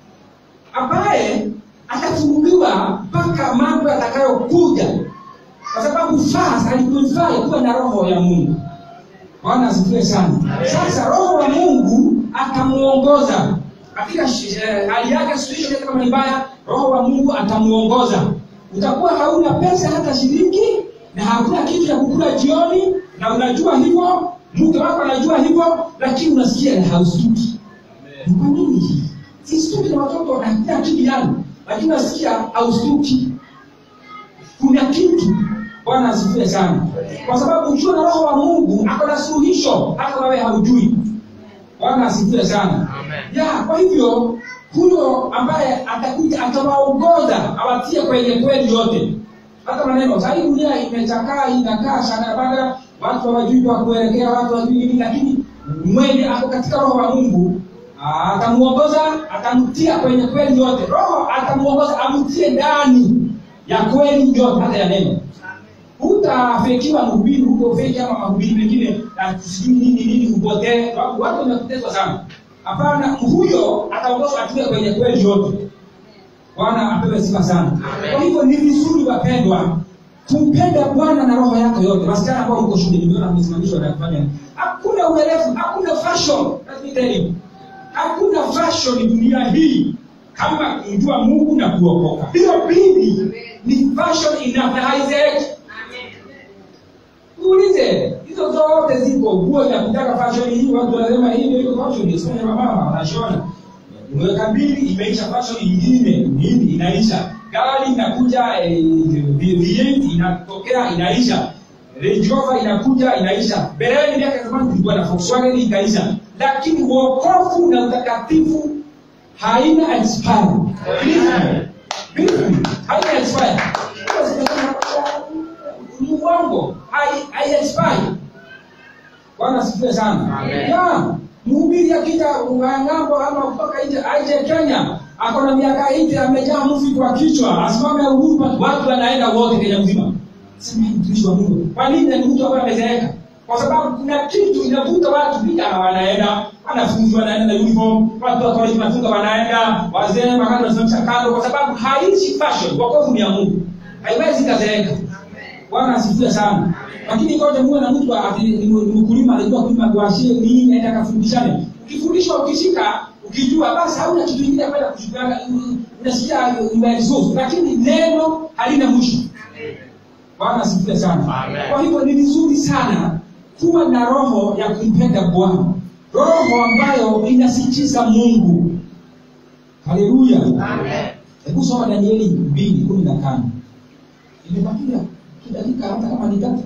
ambaye atafunuliwa mpaka mambo yatakayokuja kwa sababu fast aliqualify kuwa na roho ya mungu bwana asifiwe sana sasa roho wa mungu atamuongoza katika shi- eh, hali yake situation kama ni mbaya roho wa mungu atamuongoza utakuwa hauna pesa hata shilingi na hakuna kitu ya kukula jioni na unajua hivyo mke wako anajua hivyo lakini unasikia haustuki ni kwa nini hii sistuki na watoto na kila kitu yangu lakini unasikia haustuki kuna kitu bwana asifiwe sana kwa sababu ukiwa na roho wa mungu ako na suluhisho hata wewe haujui bwana asifiwe sana Amen. ya kwa hivyo huyo ambaye atakuja atawaongoza awatie kwenye kweli yote hata maneno sahii dunia imechakaa inakaa shanabaga watu hawajui kwa kuelekea watu hawajui nini lakini mwenye ako katika roho wa mungu ah, atamuongoza atamtia kwenye kweli yote roho atamuongoza amtie ndani ya kweli yote hata ya neno hutafekiwa mhubiri huko feki ama mahubiri mengine na sijui nini nini upotee sababu watu wamepotezwa sana hapana huyo ataongozwa atuke kwenye kweli yote bwana apewe sifa sana kwa hivyo ni vizuri wapendwa kumpenda bwana na roho yako yote wasichana ambao mko shule nimeona mmesimamishwa na kufanya hakuna uerefu hakuna fashion let me tell you hakuna fashion dunia hii kama kumjua mungu na kuokoka hiyo bibi ni fashion enough na haizeeki Uulize, hizo zote ziko nguo ya kutaka fashion hii, watu wanasema hii ndio iko fashion, sio ya mama wanashona. Mweka mbili imeisha fashion nyingine, nini inaisha. Gari inakuja eh, V8 inatokea inaisha. Range Rover inakuja inaisha. Mbeleni miaka ya zamani kulikuwa na Volkswagen ikaisha. Lakini wokovu na utakatifu haina expire. Believe Believe me, haina expire. Ni uongo, hai hai expire. bwana asifiwe sana Amen. ya mhubiri akija ng'ambo ama kutoka nje aje kenya ako na miaka 80 amejaa mvi kwa kichwa asimame uhuru Park, watu wanaenda wote kenya mzima sema "Hii mtumishi wa mungu kwa nini ni mtu ambaye amezeeka kwa sababu kuna kitu inavuta watu vijana wanaenda wanafunzi wanaenda na uniform watu wa college wanafunga wanaenda wazee wakati wanasimamisha kando kwa sababu haishi fashion wokovu ni ya mungu haiwezi kazeeka bwana asifiwe sana lakini ngoja muwe na mtu ati ni ni mkulima anajua kulima kuashie nini aenda akafundishane ukifundishwa ukishika ukijua basi hauna kitu kingine kwenda kushukana unasikia umeresource lakini neno halina mwisho bwana asifiwe sana Amen. kwa hivyo ni vizuri sana kuwa na roho ya kumpenda bwana roho ambayo inasikiza mungu haleluya Amen. hebu soma danieli mbili kumi na tano imebakia kidakika hata kama ni tatu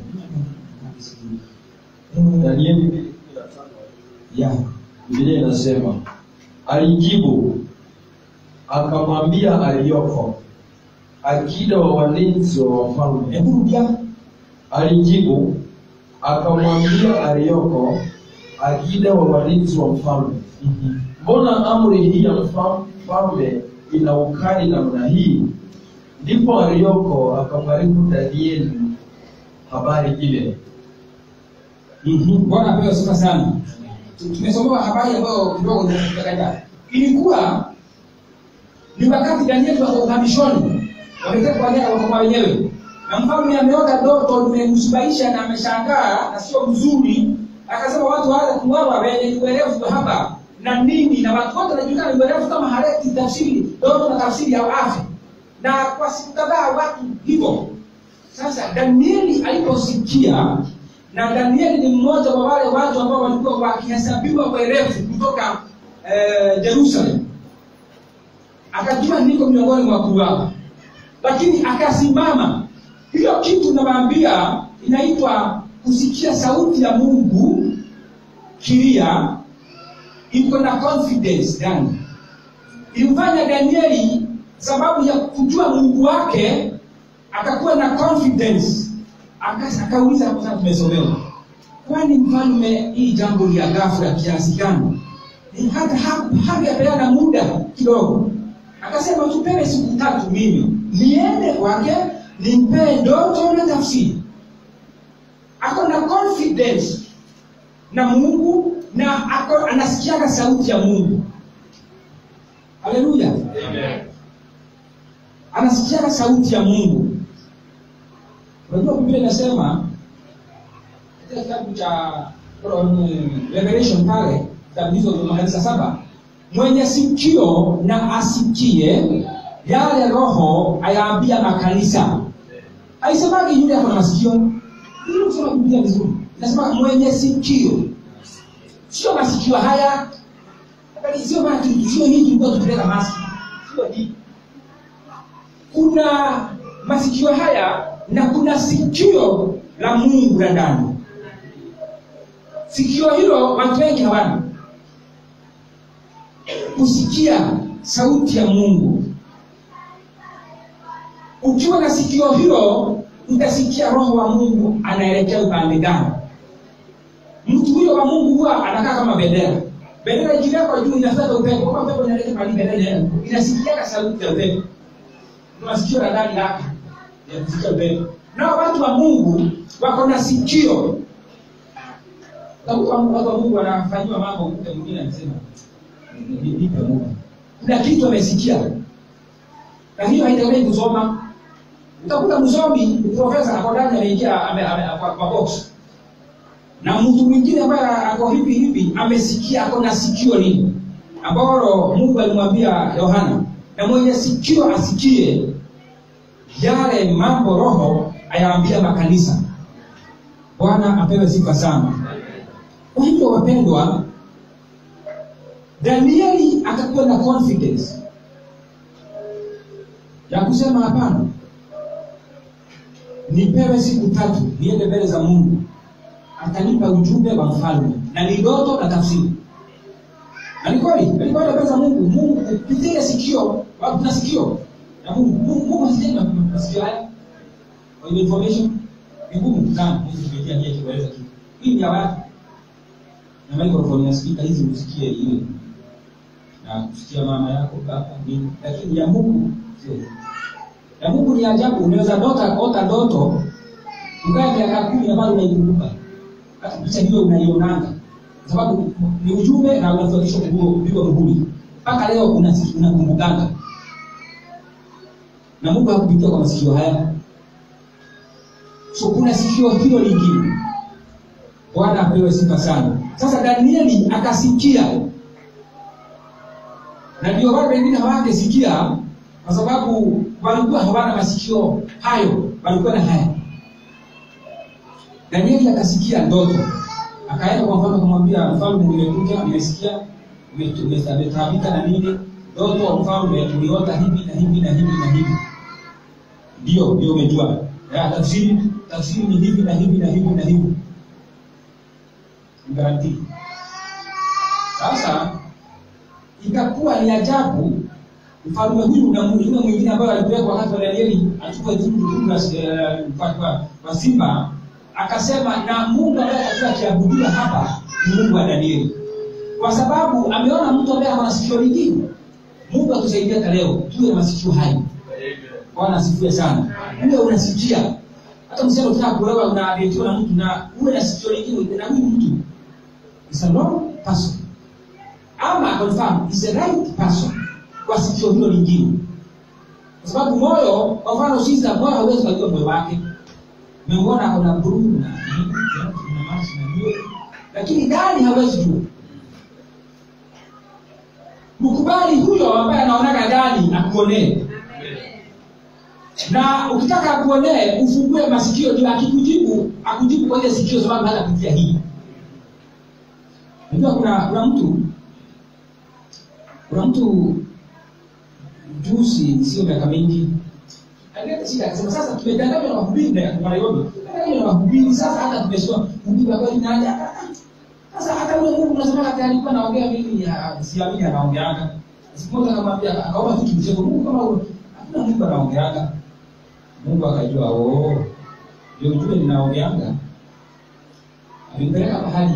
Eh, Danieli mbili kumi na tano. ya Biblia inasema alijibu akamwambia aliyoko akida wa walinzi wa wafalme. hebu rudia Alijibu akamwambia aliyoko akida wa walinzi wa mfalme, mbona amri hii ya mfa- mfalme ina ukali namna hii? Ndipo aliyoko akamwarifu Danieli habari ile. Mhm. bwana apewe sifa sana Tu- tumesomewa habari ambayo kidogo tumekataa ilikuwa ni wakati danieli wako uhamishoni wametekwa nyara wako kwa wenyewe na mfalme ameota ndoto limemsubaisha na ameshangaa na sio mzuri akasema watu waanze kuwawa wenye uerevu hapa na nini na watu wote wanajulikana ni uerevu kama haleti tafsiri ndoto na tafsiri ya afya na kwa siku kadhaa watu hivyo sasa danieli aliposikia na danieli ni mmoja wa wale watu ambao walikuwa wakihesabiwa werevu kutoka eh, jerusalem akajua niko miongoni mwa wakuu wao lakini akasimama hiyo kitu nawaambia inaitwa kusikia sauti ya mungu kilia iko na confidence ndani ilimfanya danieli sababu ya kujua mungu wake akakuwa na confidence Aka- akauliza kwa sababu tumesomewa kwani mfalme hii jambo ni ya ghafla kiasi gani Ni hata haku- hangepeana muda kidogo akasema tupewe siku tatu mimi niende kwake nimpee ndoto na tafsiri ako na confidence na mungu na ako anasikiaga sauti ya mungu haleluya Amen. anasikiaga sauti ya mungu unajua biblia inasema katika kitabu cha um, revelation pale kitabu hizo za makanisa saba mwenye sikio na asikie yale roho ayaambia makanisa aisemagi yule ako na masikio ili kusoma biblia vizuri inasema mwenye sikio sio masikio haya Angalia, sio maana tu- sio hii tulikuwa tukipeleka maski sio hii kuna masikio haya na kuna sikio la mungu la ndani sikio hilo watu wengi hawana kusikia sauti ya mungu ukiwa na sikio hilo utasikia roho wa mungu anaelekea upande gani mtu huyo wa mungu huwa anakaa kama bendera bendera ikiwekwa juu inafuata upepo kama upepo inaelekea mahali bendera inaenda inasikiaga sauti ya upepo Ni masikio la ndani lake ya kusikia upepo nao watu wa mungu wako na sikio Utakuta watu wa mungu wanafanyiwa mambo mke mwingine anasema "Ni- nipe muda kuna kitu amesikia na hiyo haitakiwi kusoma utakuta msomi profesa ako ndani ameingia ame- ame- kwa- kwa box na mtu mwingine ambaye ako hivi hivi amesikia ako na sikio lini ambalo mungu alimwambia yohana na mwenye sikio asikie yale mambo roho ayaambia makanisa bwana apewe sifa sana kwa hivyo wapendwa danieli akakuwa na confidence ya kusema hapana nipewe siku tatu niende mbele za mungu atanipa ujumbe wa mfalme na ni ndoto na tafsiri na ni kweli alikwenda mbele za mungu mungu kupitia sikio watu na sikio na mungu mungu mungu hasijai na masikio haya kwa hiyo information ni ngumu sana mungu kupitia njia kueleza kitu hii ni ya watu na microphone ya speaker hizi usikie ile na kusikia mama yako baba nini lakini ya mungu sio ya mungu ni ajabu unaweza dota ota ndoto ukae miaka kumi ambayo unaikumbuka hata picha hiyo unaionanga kwa sababu ni ujumbe na unafuatishwa kupigwa muhuri mpaka leo una- unakumbukanga na mungu hakupitia kwa masikio haya so kuna sikio hilo lingine bwana apewe sifa sana sasa danieli akasikia na ndio wale wengine hawangesikia kwa sababu walikuwa hawana masikio hayo walikuwa na haya danieli akasikia ndoto akaenda kwa mfalme akamwambia mfalme nimekuja nimesikia umetaabika na nini ndoto mfalme tuliota hivi na hivi na hivi na hivi ndio ndio umejua Ya, tafsiri tafsiri ni hivi na hivi na hivi na hivi garanti sasa ikakuwa ni ajabu mfalme huyu na yule mwingine ambaye alipelekwa wakati wa danieli achukue tundu la eh, kwa- kwa- kwa simba akasema na mungu ambaye atakuwa akiabudiwa hapa ni mungu wa danieli kwa sababu ameona mtu ambaye ana sikio lingine mungu atusaidia hata leo tuwe na masikio hayo bwana asifiwe sana uwe unasikia hata msichana ukitaka kuolewa unaadetiwa na mtu na uwe na sikio lingine na huyu mtu is a wrong person ama confirm is a right person kwa sikio hilo lingine kwa sababu moyo kwa mfano shiza moyo hauwezi kujua moyo wake umemwona ako na buruu na nini, na maji na nywele lakini ndani hawezi jua mkubali huyo ambaye anaonaga ndani akuonee na ukitaka akuonee ufungue masikio ndio akikujibu akujibu kwa ile sikio sababu hata kupitia hii unajua kuna kuna mtu kuna mtu juzi sio miaka mingi alileta shida akasema sasa tumedanganywa na wahubiri na kwa Nairobi tumedanganywa na wahubiri sasa hata tumesoma mhubiri wa kweli nani hata sasa hata ule Mungu unasema hata alikuwa anaongea mimi ya- siamini anaongeanga siku moja akamwambia akaomba tu kimcheko Mungu kama huyo hakuna Mungu anaongeanga Mungu akajua oh ndio ujue ninaongeanga alimpeleka mahali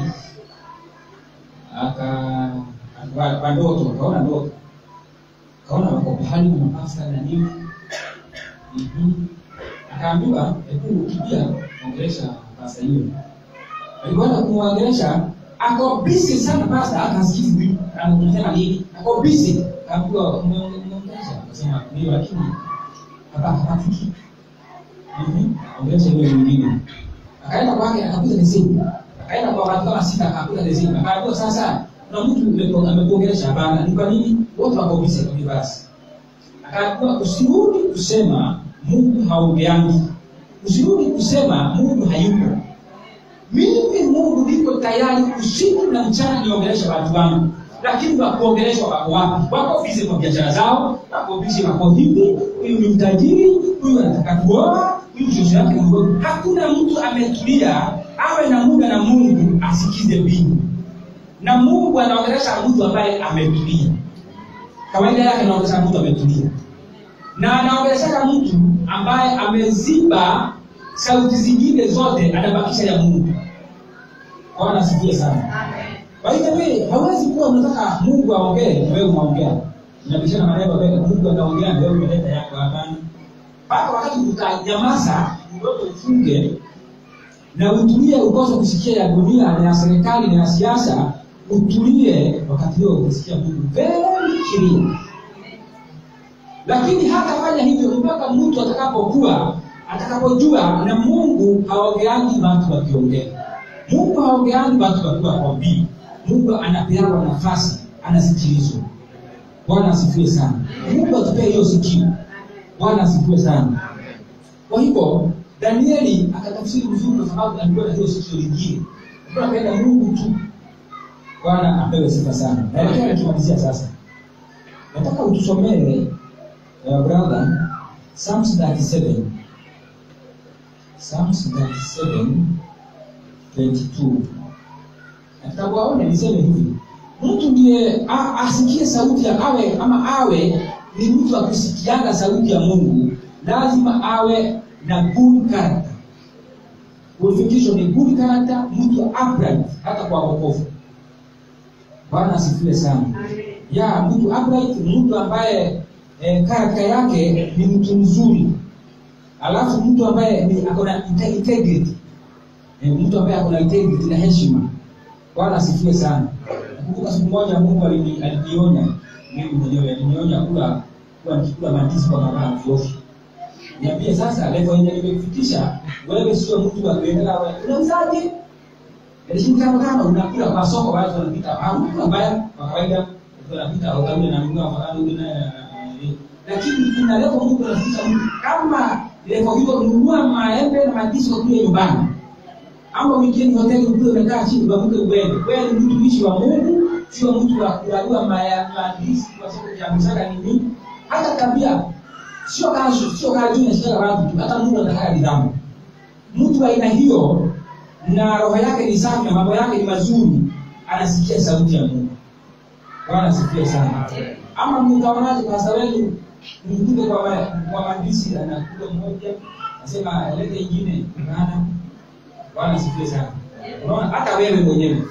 aka aka- kwa ndoto akaona ndoto akaona wako pahali na mapasta na nini Mhm. akaambiwa hebu ukija ongelesha pasta hiyo alikwenda kumwongelesha ako busy sana pasta akasikizi anasema nini ako busy akaambiwa umeongelesha akasema ndio lakini hapa hapatiki Mhm. ongelesha hiyo nyingine akaenda kwake akakuta leseni akaenda kwa watu kama sita akakuta leseni akaambiwa sasa kuna mtu umepo- amekuongelesha hapana ni kwa nini wote wako busy kwa basi akaambiwa usirudi kusema mungu haongeangi usirudi kusema mungu hayupo mimi mungu niko tayari usiku na mchana niongelesha watu wangu lakini wakuongeleshwa wako wapi wako bize kwa biashara zao wako bize wako hivi huyu ni mtajiri huyu anataka kuoa huyu shosho yake ni mdogo hakuna mtu ametulia awe na muda na mungu asikize mbingu na mungu anaongelesha mtu ambaye ametulia kawaida yake anaongelesha mtu ametulia na anaongeleshaka mtu ambaye ameziba sauti zingine zote anabakisha ya mungu bwana asikie sana kwa hivyo wewe hawezi kuwa unataka mungu aongee na wewe unaongea inabishana maneno wewe mungu anaongea na wewe umeleta yako hapana mpaka wakati utanyamaza mdomo ufunge na utulie ukose kusikia ya dunia na ya serikali na ya siasa utulie wakati huo utasikia mungu very clear lakini hatafanya hivyo mpaka mtu atakapokuwa atakapojua na mungu haongeangi watu wakiongea mungu haongeangi watu wakiwa kwa bii mungu anapeana nafasi anasikilizwa bwana asifiwe sana mungu atupee hiyo sikio bwana asifiwe sana kwa hivyo danieli akatafsiri vizuri kwa sababu alikuwa na hiyo sikio lingine alikuwa anapenda mungu tu bwana apewe sifa sana naelekea nakimalizia sasa nataka utusomee uh, brother psalms 37 psalms 37 22 na kitabu aone niseme hivi mtu ndiye a- asikie sauti ya awe ama awe ni mtu akusikianga sauti ya mungu lazima awe na good character qualification ni good character mtu upright hata kwa wokovu bwana asifiwe sana ya mtu upright mtu ambaye eh, karakta yake ni mtu mzuri alafu mtu ambaye ni akona inte- integrity eh, mtu ambaye akona integrity na heshima bwana asifiwe sana nakumbuka siku moja mungu alini- alinionya mimi mwenyewe alinionya kula kuwa nikikula mandizi kwa mara ovyoovyo niambie sasa levo yenye nimekufikisha wewe sio mtu wa kuendelea wewe unauzaje shilingi tano tano unakula kwa soko watu wanapita au unakula mbaya kwa kawaida watu wanapita utaule na mguu afadhali ule naye lakini kuna levo Mungu anafikisha mtu kama levo hiyo nunua maembe na mandizi ukule nyumbani ama weekend hoteli ukule umekaa chini uamke uende wewe ni mtumishi wa Mungu sio mtu wa kulalua maya mandizi kwa sababu ya msaka nini hata tabia sio kazi sio kazi inashika watu tu hata Mungu anataka nidhamu mtu wa aina hiyo na roho yake ni safi na mambo yake ni mazuri anasikia sauti ya mungu bwana asifiwe sana ama mtaonaje pasta wenu mkute kwa ma- kwa mandisi anakula mmoja nasema lete ingine bana bwana asifiwe sana unaona hata wewe mwenyewe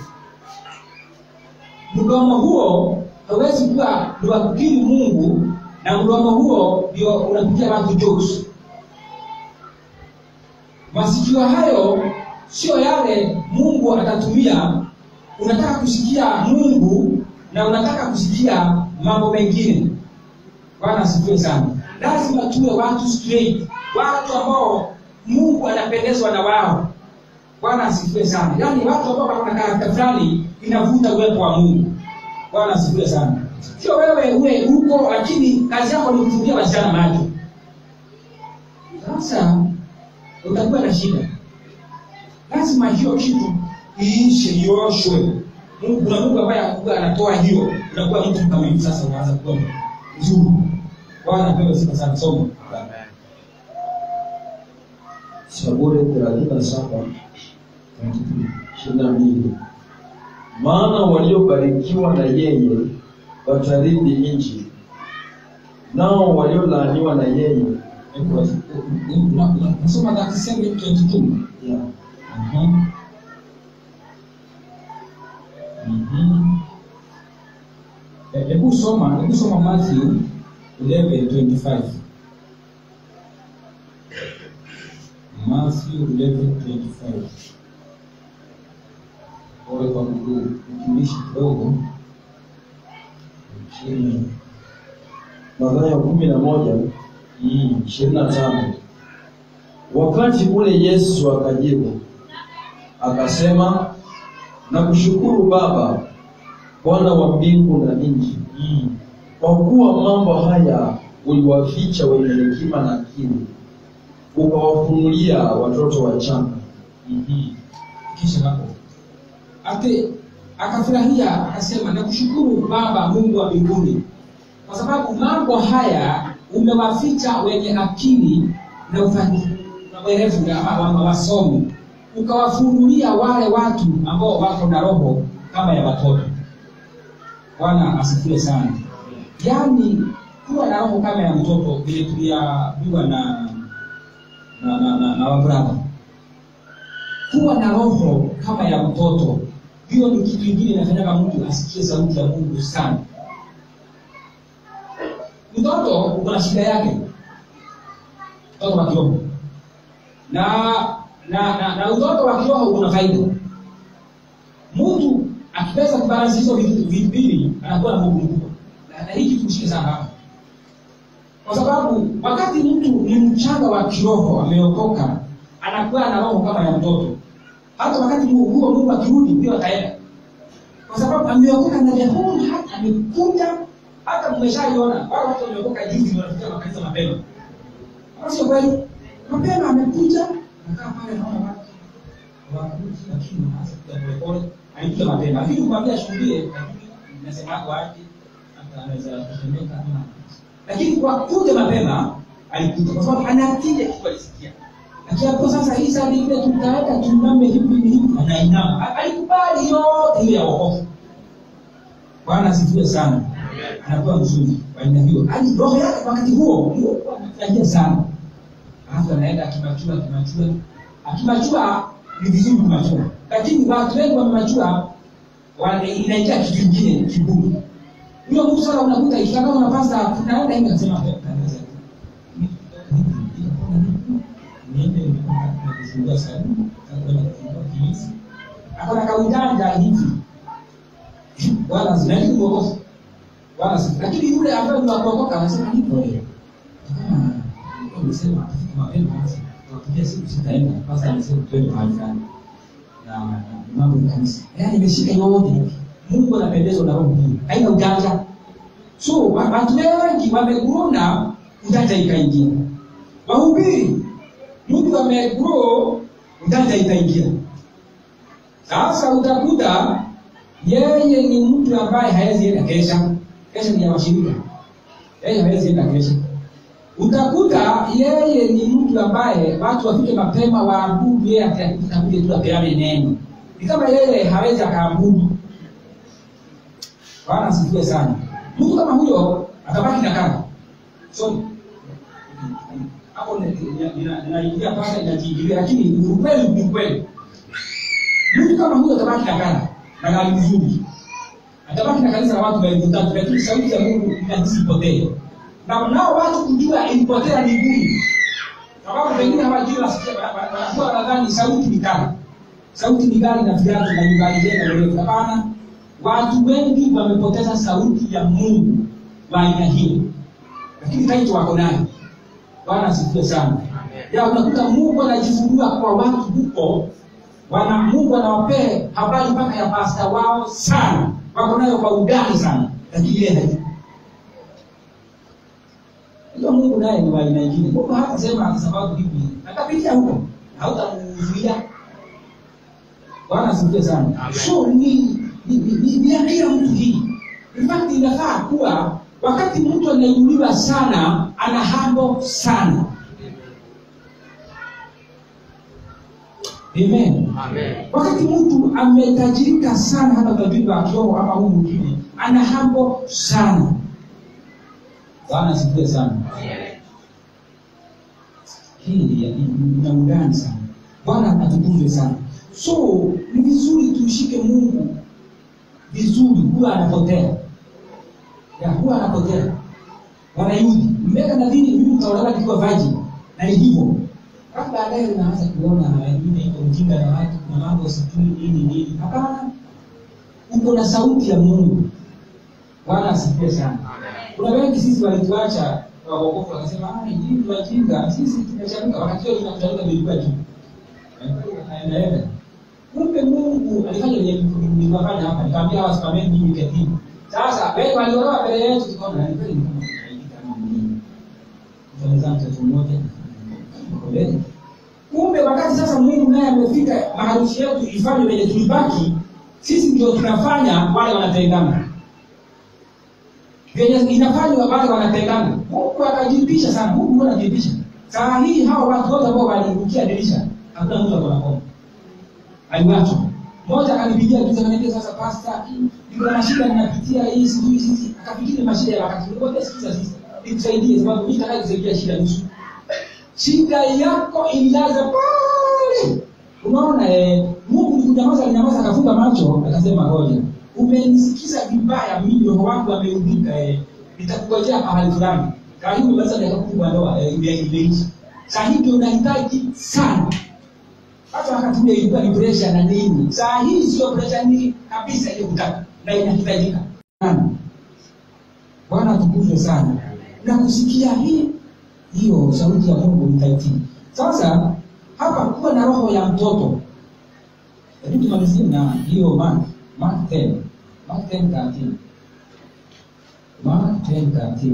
mdomo huo hauwezi kuwa ni wa kukiri mungu na mdomo huo ndio unapigia watu jokes masikio hayo sio yale mungu atatumia unataka kusikia mungu na unataka kusikia mambo mengine bwana asifiwe sana lazima tuwe watu straight watu ambao mungu anapendezwa na wao bwana asifiwe sana yaani watu ambao wana karakta fulani inavuta uwepo wa mungu bwana asifiwe sana sio wewe uwe huko lakini kazi yako ni kufumbia wasichana macho sasa utakuwa na shida lazima hiyo kitu iishe ioshwe Mungu- kuna mungu ambaye akuwa anatoa hiyo unakuwa mtu kama hivi sasa unaanza kuwa mzuri bwana apewe sifa sana somo Zaburi thelathini na saba ishirini na mbili maana waliobarikiwa na yeye watarithi nchi, nao waliolaaniwa na yeye nasoma 37:22 yeah. Mhm. Mhm. Eh, hebu soma hebu soma Matthew 11:25 Matthew 11:25 pole kwa mguu mtumishi kidogo chini Mathayo kumi na moja Mm. ishirini na tano wakati ule Yesu akajibu akasema, nakushukuru Baba, Bwana wa mbingu na nchi, Mm. kwa kuwa mambo haya uliwaficha wenye hekima na akili, ukawafunulia watoto wachanga. Mhm. kisha hapo ate akafurahia akasema nakushukuru baba mungu wa mbinguni kwa sababu mambo haya umewaficha wenye akili na ufa- na werevu na wa- wa- wasomi ukawafunulia wale watu ambao wako na roho kama ya watoto bwana asifiwe sana yaani kuwa na roho kama ya mtoto vile tuliambiwa na na, na, na, na wabradha kuwa na roho kama ya mtoto hiyo ni kitu ingine inafanyaga mtu asikie sauti ya mungu sana mtoto uko na shida yake mtoto wa kiroho na na na, na utoto wa kiroho una faida mtu akiweza kubalansi hizo vitu vitu mbili anakuwa na mungu mkubwa na, na hii kitu mshike sana hapa kwa sababu wakati mtu ni mchanga wa kiroho ameokoka anakuwa na roho kama ya mtoto hata wakati huo huo mungu akirudi ndio ataenda kwa sababu ameokoka ndani ya mungu hata amekuja hata mmeshaiona wale watu wameokoka juzi wanafikia makanisa mapema Ama sio kweli mapema amekuja nakaa pale naona watu wakuji lakini wanaanza kuja polepole alikuja mapema lakini kumwambia shuhudie lakini nasema hapo aje hata anaweza kusemeka ama lakini kwa kuja mapema alikuja kwa sababu anatia kitu alisikia akiapo sasa hii saa ile tutaweka tuiname hivi hivi anainama A- alikubali yote hiyo ya wokovu bwana asifiwe sana anakuwa mzuri kwa aina hiyo hadi roho yake wakati huo ndio huwa anafurahia sana alafu anaenda akimachua akimachua akimachua ni vizuri kumachua lakini watu wengi wamemachua wana- inaingia kitu kingine kigumu huyo mtu sasa unakuta ikikutana na pasta tunaenda hivi akasema kanisa niende kufungua sana kwenda kufungua kilisi akona kaujanja hivi wala zinaishi kuokoka wala si lakini yule ambaye ni wakuokoka anasema nipo leo kama umesema atafika mapema basi tunapigia siku sitaenda basi amesema twende mahali fulani na na mambo ya kanisa yaani imeshika yote hivi Mungu anapendezwa na roho hii haina ujanja so wa- watu wengi wameguna ujanja ikaingia wahubiri mtu wamegrow ujanja ikaingia sasa utakuta yeye ni mtu ambaye hawezi enda kesha kesha ni ya washirika yeye hawezi enda kesha utakuta yeye ni mtu ambaye watu wafike mapema waabudu yeye atakuja kuja tu apeane neno ni kama yeye hawezi akaabudu bwana asifiwe sana mtu kama huyo atabaki na kaka so hapo ni- ni- nina- ninaingia pale inajiingilia lakini ni ukweli ni ukweli mtu kama huyo atabaki na kaka na gari nzuri atabaki na kanisa la watu elfu tatu lakini sauti ya mungu inahisi ipotee na nao watu kujua ilipotea ni ngumu sababu pengine hawajui wasikia- wa- wa- wanakuwa wanadhani sauti ni kali sauti ni gari na viatu na nyumbani tena mrefu hapana watu wengi wamepoteza sauti ya mungu wa aina hiyo lakini taito wako nayo bwana asifiwe sana ya unakuta mungu anajifungua kwa watu huko wana mungu anawapee habari mpaka ya pasta wao sana wako nayo kwa undani sana lakini yeye hajui hiyo mungu naye ni wa aina ingine mungu hatasema kwa sababu hivi atapitia huko hautamuzuia bwana asifiwe sana Amen. so ni ni ni- ni ni ya kila mtu hii in fact inafaa kuwa wakati mtu anainuliwa sana ana hambo sana amen Amen. wakati mtu ametajirika sana hata tajiri wa kiroho ama huu mwingine ana hambo sana bwana asifiwe sana hii ni ya- ni- ina undani sana bwana atukuzwe sana so ni vizuri tumshike mungu vizuri huwa anapotea ya huwa anapotea wanayudi mmeka nadhiri mimi mtaolewa nikiwa virgin na ni hivyo alafu baadaye unaanza kuona wengine iko mjinga na watu kuna mambo sijui nini nini hapana uko na sauti ya mungu bwana asifiwe sana kuna wengi sisi walituacha waokofu wakasema "Ah, nyinyi ni wajinga sisi tumechanuka wakati huo tunakuchanuka vilikuwa tu naendaenda kumbe mungu alifanya lenye niliwafanya hapa nikamwambia hawa simameni mimi ketimu sasa wewe waliolewa mbele yetu tukaona ni kweli ni kama tunaandika kama mwenyewe mfanyizaa mtoto mmoja mbele kumbe wakati sasa mungu naye amefika maharusi yetu ifanye venye tulibaki sisi ndio tunafanya wale wanatengana venye inafanywa wale wanatengana mungu akajipisha sana mungu huwa anajipisha saa hii hawa watu wote ambao walirukia dirisha hakuna mtu akona koma aliwachwa mmoja akanipigia tu akaniambia sasa pasta niko na shida ninapitia hii sijui sisi akafikiri mashida ya wakati ngoja sikiza sisi nikusaidie sababu mimi nataka kusaidia shida nusu shida yako ilianza pale unaona eh, mungu nikunyamaza alinyamaza akafunga macho akasema ngoja umenisikiza vibaya mimi roho wangu ameudhika eh, nitakungojea mahali fulani kaa hii umemaliza miaka kumi kwa ndoa eh, ime- imeisha saa hii ndio unahitaji sana hata wakati ule ilikuwa ni presha na nini saa hii sio presha nyingi kabisa ile kutaka na inahitajika Sana. bwana atukuzwe sana na kusikia hii hiyo sauti ya mungu nitaitii sasa hapa kuwa na roho ya mtoto hebu tumalizie na hiyo mark mark 10 mark 10 13 mark 10 13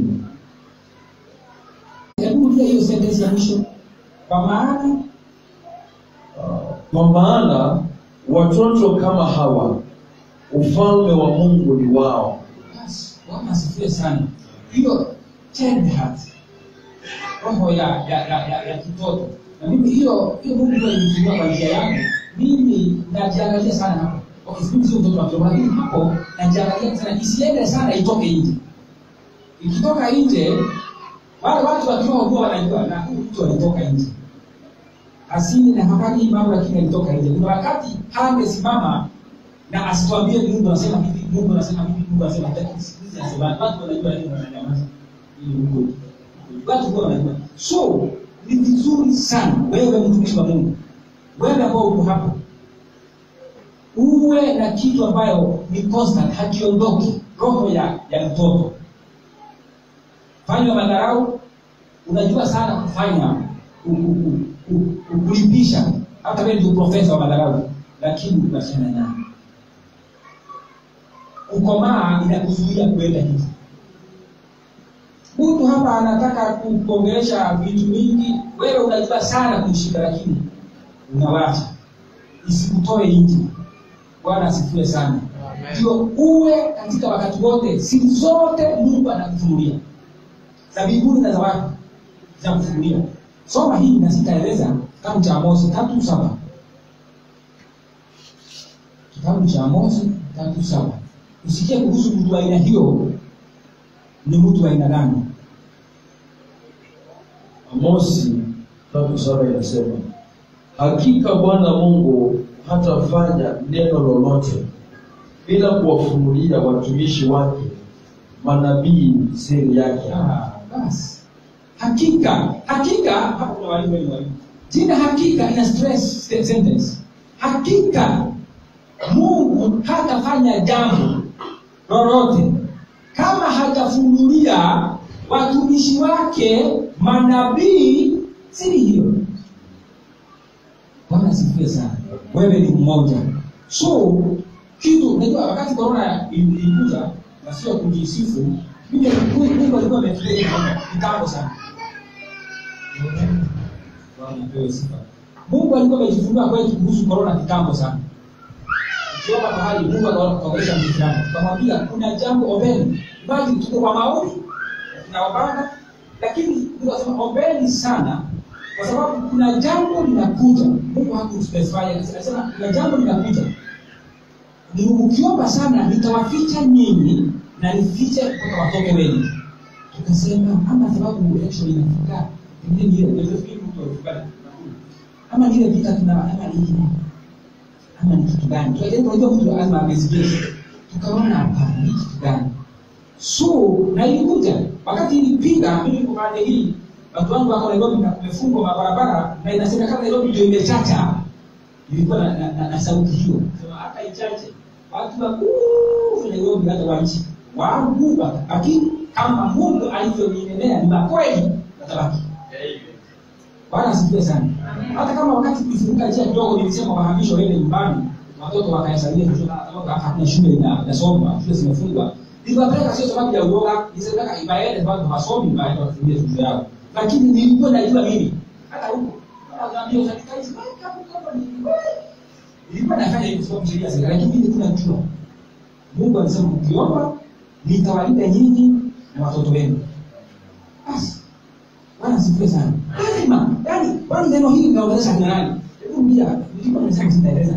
hebu rudia hiyo sentence ya mwisho kwa maana kwa maana watoto kama hawa ufalme wa mungu ni wao Basi, Bwana asifiwe sana. Hiyo tender heart, roho ya ya, ya, ya, ya kitoto, na mimi hiyo hiyo Mungu ndio alinifungua kwa njia yangu. Mimi najiangalia sana hapo. Okay, mimi sio mtoto wa kiroho, lakini hapo najiangalia sana, isiende sana, itoke nje. Ikitoka nje, wale watu wa kiroho huwa wanajua na huyu mtu alitoka nje asili na hafanyi mambo lakini alitoka nje. Kuna wakati hangesimama na asituambie mungu anasema hivi mungu anasema hivi mungu anasema hivi Lakini siku hizi anasema watu wanajua nini wananyamaza ili mungu watu huwa wanajua so ni vizuri sana wewe mtumishi wa mungu wewe ambao uko hapo uwe na kitu ambayo ni constant hakiondoki roho ya ya mtoto fanywa madharau unajua sana kufanya ku- ku- ku- ku- ku- kulipisha hata wewe ndio profesa wa madharau lakini unachana nayo kukomaa inakuzuia kuenda hivi mtu hapa anataka kuongelesha vitu vingi wewe unajua sana kumshika lakini unawacha isikutoe nje bwana asifiwe sana Amen. ndio uwe katika wakati wote siku zote mungu anakufunulia za mbinguni na za watu za kufunulia soma hii na sitaeleza kitabu cha amosi tatu saba kitabu cha amosi tatu saba usikie kuhusu mtu wa aina hiyo ni mtu wa aina gani Amosi tatu saba inasema hakika Bwana Mungu hatafanya neno lolote bila kuwafunulia watumishi wake manabii siri yake. Ah, basi hakika hakika hapa kuna walimu wengi walimu jina hakika ina stress st- sentence hakika mungu hatafanya jambo lolote kama hajafunulia watumishi wake manabii siri hiyo bwana asifiwe sana wewe ni mmoja so kitu unajua wakati korona ili- ilikuja na sio kujisifu mimi mungu alikuwa ametulia kitambo sana Bwana apewe sifa. mungu alikuwa amejifunua kwetu kuhusu korona kitambo sana ukiomba mahali mungu akaongelesha mtu fulani ukamwambia kuna jambo ombeni bali tuko kwa maombi tunaombana lakini mungu akasema ombeni sana kwa sababu kuna jambo linakuja mungu hakuspecify anasema kuna jambo linakuja ni ukiomba sana nitawaficha nyinyi na nifiche kutoka watoto wenu tukasema ama sababu election inafika pengine ni ile ndio fikiri mtu alifanya ama ni ile vita tuna ama ni nini ama ni kitu gani tukajaribu unajua mtu lazima amesikia tukaona hapana ni kitu gani so na ilikuja wakati ilipiga mimi niko pande hii watu wangu wako Nairobi na kumefungwa mabarabara na inasemekana Nairobi ndio imechacha ilikuwa na, na, na, na sauti hiyo sema hata ichache watu wakuu Nairobi hata wa nchi wangu lakini kama Mungu alivyoniendelea ni makweli watabaki Bwana asifiwe sana. Hata kama wakati tulifunguka njia kidogo nilisema wahamisho waende nyumbani, watoto wakahesabiwa shule sababu hakuna shule ina- inasomwa, shule zimefungwa. Niliwapeleka sio sababu ya uoga, nilisema ibaende sababu hawasomi baada ya kufungia shule yao. Lakini nilikuwa najua mimi hata huko wanaambia usanitize weka huko ni nilikuwa nafanya hivyo sababu sheria zile, lakini mimi nilikuwa najua. Mungu alisema mkiomba nitawalinda nyinyi na watoto wenu. Basi Bwana asifiwe sana. Lazima, yani, kwani neno hili linaongelesha kina nani? Hebu rudia, nilikuwa nimesema sitaeleza.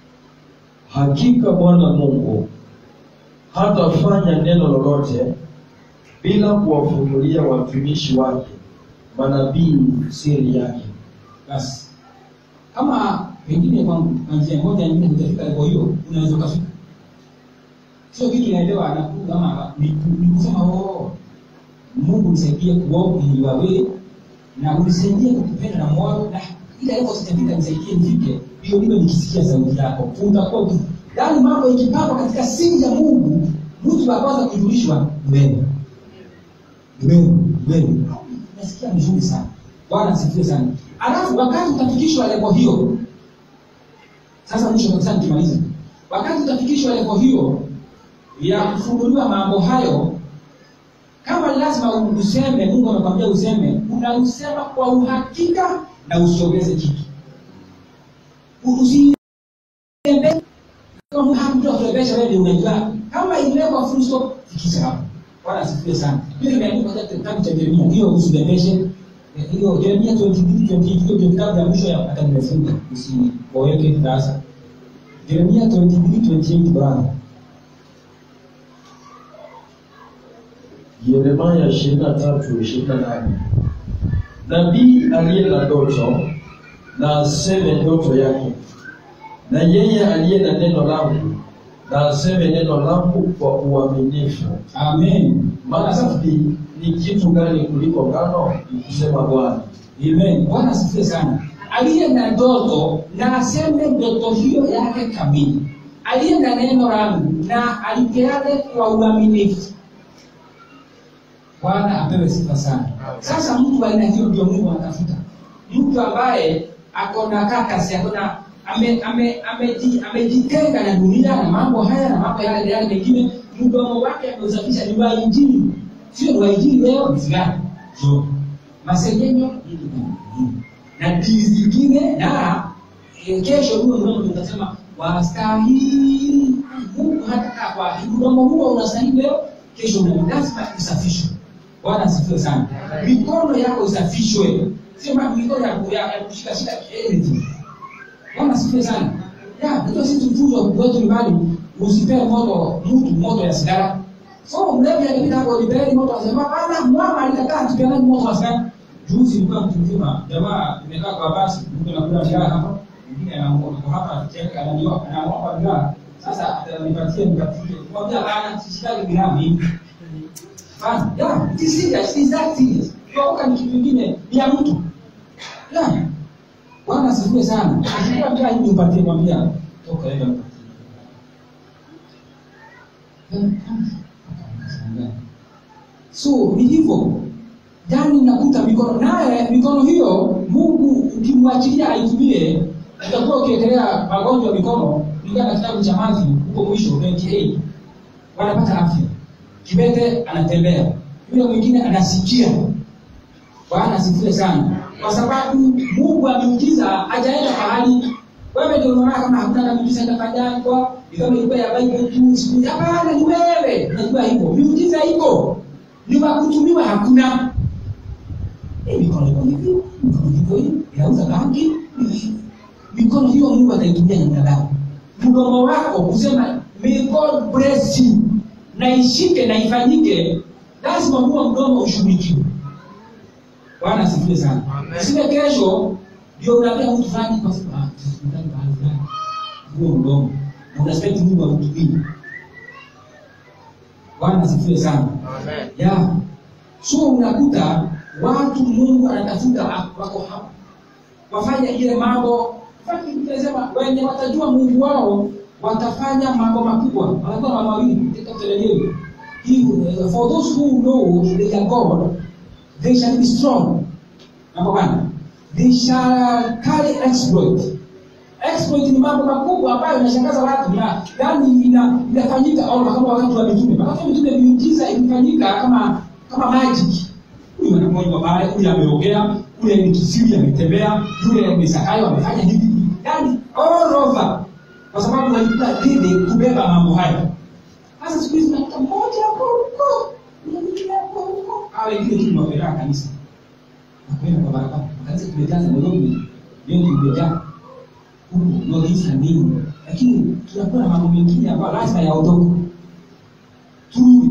Hakika Bwana Mungu hatafanya neno lolote bila kuwafunulia watumishi wake manabii siri yake. Basi. Kama pengine kwa kwa njia moja nyingine hujafika level hiyo, unaweza ukafika. Sio kitu inaelewa na kama ni ni kusema oh Mungu nisaidie kuomba ili wawe na unisaidie kukupenda na moyo na ile level sitafika nisaidie nifike hiyo ndio nikisikia sauti yako utakuwa uki- yaani mambo ikipangwa katika siri ya Mungu mtu wa kwanza kujulishwa ni wewe ni wewe ni wewe nasikia vizuri sana Bwana asifiwe sana alafu wakati utafikishwa level hiyo sasa mwisho kabisa nikimaliza wakati utafikishwa level hiyo ya kufunguliwa mambo hayo kama lazima useme mungu amekwambia useme unausema kwa uhakika na usiongeze kitu usiende kama hamtu akurebesha wewe unajua kama imewekwa full stop fikisha hapo bwana asifiwe sana hiyo imeandikwa katika kitabu cha Yeremia hiyo usibebeshe Eh, hiyo Yeremia 22 28 hiyo ndio kitabu ya mwisho ya hata nimefunga usiweke sasa Yeremia 22 28 bwana Yeremia 23:28. Nabii aliye na ndoto na aseme ndoto yake, na yeye aliye na neno langu na aseme neno langu kwa uaminifu. Amen. Bwana asifiwe. Masafi ni kitu gani kuliko ngano? Ni kusema Bwana. Amen. Bwana asifiwe sana. Aliye na ndoto na aseme ndoto hiyo yake kamili. Aliye na neno langu na alipeane kwa uaminifu. Bwana apewe sifa sana. Sasa mtu wa aina hiyo ndio Mungu anatafuta. Mtu ambaye ako na kakasi, ako na ame- ame- ameji- amejitenga na dunia na mambo haya na mambo yale yale mengine, mdomo wake ameusafisha ni wa injili, sio ni wa injili leo ni sigara, sio masengenyo hili na hili. na dini zingine na eh, kesho huyo mdomo ndio utasema wastahili. Mungu hatakaa kwa mdomo huo unastahili leo, kesho una- lazima usafishwe. Bwana asifiwe sana. Mikono yako isafishwe, sio ma- mikono ya, ya, ya kushika shika anything. Bwana asifiwe sana. Ya, ndio sisi tufunzwa kwetu nyumbani, usipee moto mtu moto ya sigara. So mlevi alipita hapo nipeni moto asema hapana, mama alikataa tupeane moto wa sigara. Juzi nilikuwa mtu mzima, jamaa nimekaa kwa basi, mtu anakula sigara hapa, mwingine anamuona kwa hapa akicheka ananioa, anaomba bidhaa. Sasa atanipatie nipatie. Mwambia bana, sishikali bidhaa hivi. Fine. Yeah, it is serious. It is that serious. Kuokoka ni kitu kingine, ni ya mtu. Yeah. Bwana asifiwe sana. Akikuwa njaa hivi upatie mwambia toka enda mpatie. So ni hivyo. Jani nakuta mikono naye mikono hiyo Mungu ukimwachilia aitumie utakuwa ukiekelea magonjwa ya mikono kulingana na kitabu cha Mathayo huko mwisho 28 wanapata afya. Kibete anatembea, yule mwingine anasikia. Bwana asifiwe sana, kwa sababu Mungu ameujiza, hajaenda pahali. Wewe ndio unaona kama hakuna na miujiza itafanywa, ni kama ilikuwa ya Bible tu siku. Hapana, ni wewe unajua hivyo, miujiza iko, ni wa kutumiwa hakuna. Eh, mikono iko hivi, mikono iko hivi, inauza bangi. ni- Mikono hiyo Mungu ataitumia namna gani? Mdomo wako kusema may God bless you na ishike na ifanyike, lazima huo mdomo ushughulikiwe. Bwana asifiwe sana. Amen. Usiwe kesho ndio unaambia mtu fulani kwa sababu ah, tusikutane mahali fulani. Huo mdomo. Na unaspect Mungu akutumie. Bwana asifiwe sana. Amen. Ya. So unakuta watu Mungu anatafuta wako hapa. Wafanya ile mambo Fanya tunasema wenye watajua Mungu wao watafanya mambo makubwa. Wanakuwa mambo mawili katika kutelelea. He, for those who know they are God, they shall be strong. Number one, they shall carry exploit. Exploit ni mambo makubwa ambayo yanashangaza watu na yani ina, inafanyika au kama wakati wa mitume. Wakati wa mitume miujiza ilifanyika kama kama magic. Huyu anamwona pale, huyu ameongea, yule ni kisiri ametembea, yule ni Zakayo amefanya hivi. Yani all over. Kwa sababu walikuwa dini kubeba mambo hayo. Sasa siku hizi nakuta mmoja hapo huko, mwingine hapo huko. Hao wengine tu tunawapeleka kanisa. Na kwenda kwa barabara. Kanisa tumejaza Nairobi, leo tumejaa. Huku North na nini. Lakini tunakuwa na mambo mengine ambayo lazima yaondoke. Turudi.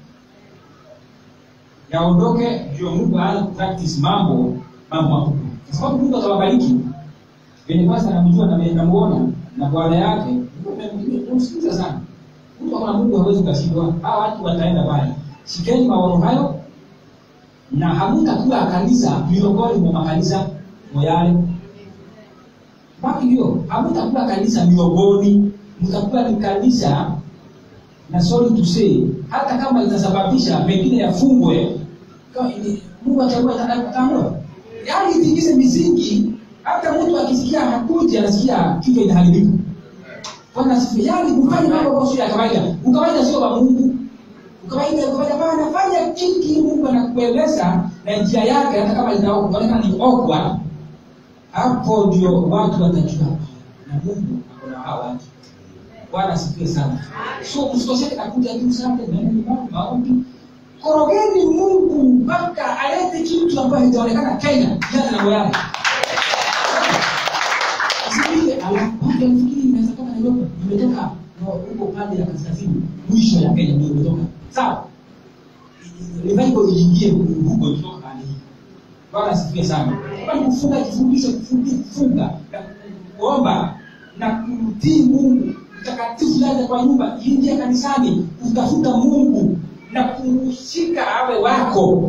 Yaondoke ndio Mungu aanze kupractice mambo mambo makubwa. Kwa sababu Mungu atawabariki. Venye kwanza anamjua na namuona na bwana yake, unamsikiliza sana. Mtu kama Mungu hawezi kashindwa. Hawa watu wataenda pale. Shikeni maono hayo na hamtakuwa kanisa miongoni mwa makanisa moyale. Baki hiyo, hamtakuwa kanisa miongoni, mtakuwa ni kanisa na sorry to say, hata kama itasababisha mengine yafungwe, kama ili- Mungu achagua atamua. Yaani itikise misingi, hata mtu akisikia hakuji anasikia kichwa inaharibika. Bwana asifiwe. Yaani kufanya mambo ambayo sio ya kawaida. Ukawaida sio wa Mungu. Ukawaida ukawaida bana fanya kingi Mungu anakueleza na njia yake hata kama inaonekana ni awkward. Hapo ndio watu watajua na Mungu ako na hao watu. Bwana asifiwe sana. So msikoseke na kuja tu sana na neno maombi. Korogeni Mungu mpaka alete kitu ambacho hajaonekana Kenya jana na moyani. Usikie alafu watu wanafikiri inaweza toka Nairobi, imetoka na huko pande ya kaskazini, mwisho ya Kenya ndio imetoka. Sawa? Revival iingie huko kutoka pande hii. Bwana asifiwe sana. Kama ni kufunga kifundisho kufunga kufunga na kuomba na kumtii Mungu mtakatifu yaja kwa nyumba ingia kanisani utafuta mungu na kumshika awe wako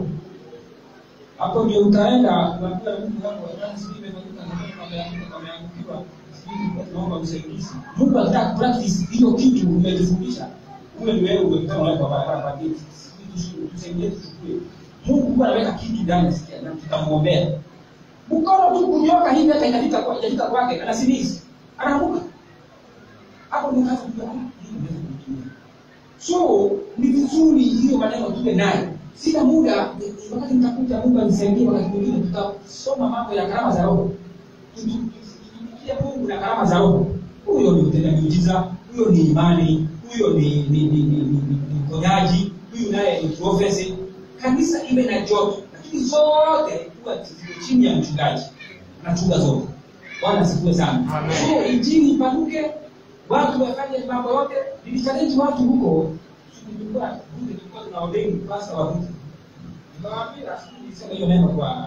hapo ndio utaenda kuambia mungu wako "Jamani, sijui imefanyika, sijui pameanguka, pameangukiwa, sijui tunaomba usaidizi mungu akitaka practice hiyo kitu umejifundisha ule ni wewe umekutana naye kwa barabara kwa geti Sijui tusi- tusaidie tuchukue mungu huwa anaweka kitu ndani sikia na tutamwombea mkono tu kunyoka hivi hata inafika kwa inafika kwake anasilizi anaanguka hapo ndio kazi kujua ah, hii inaweza kutumia so ni vizuri hiyo maneno tuwe nayo sina muda ni- wakati nitakuja mungu anisaidie wakati mwingine tutasoma mambo ya karama za roho tutumikie mungu na karama za roho huyo ni mtenda miujiza huyo ni imani huyo ni ni ni ni ni- ni- ni mponyaji huyu naye ni profesi kanisa iwe na joto lakini zote huwa ziko chini ya mchungaji anachunga zote bwana asifiwe sana Amen. so injili ipanuke watu wafanye mambo yote nilichallenge watu huko tulikuwa bunge tulikuwa tunaombeni pasa wa bunge nikawaambia sijui nilisema hiyo neno kwa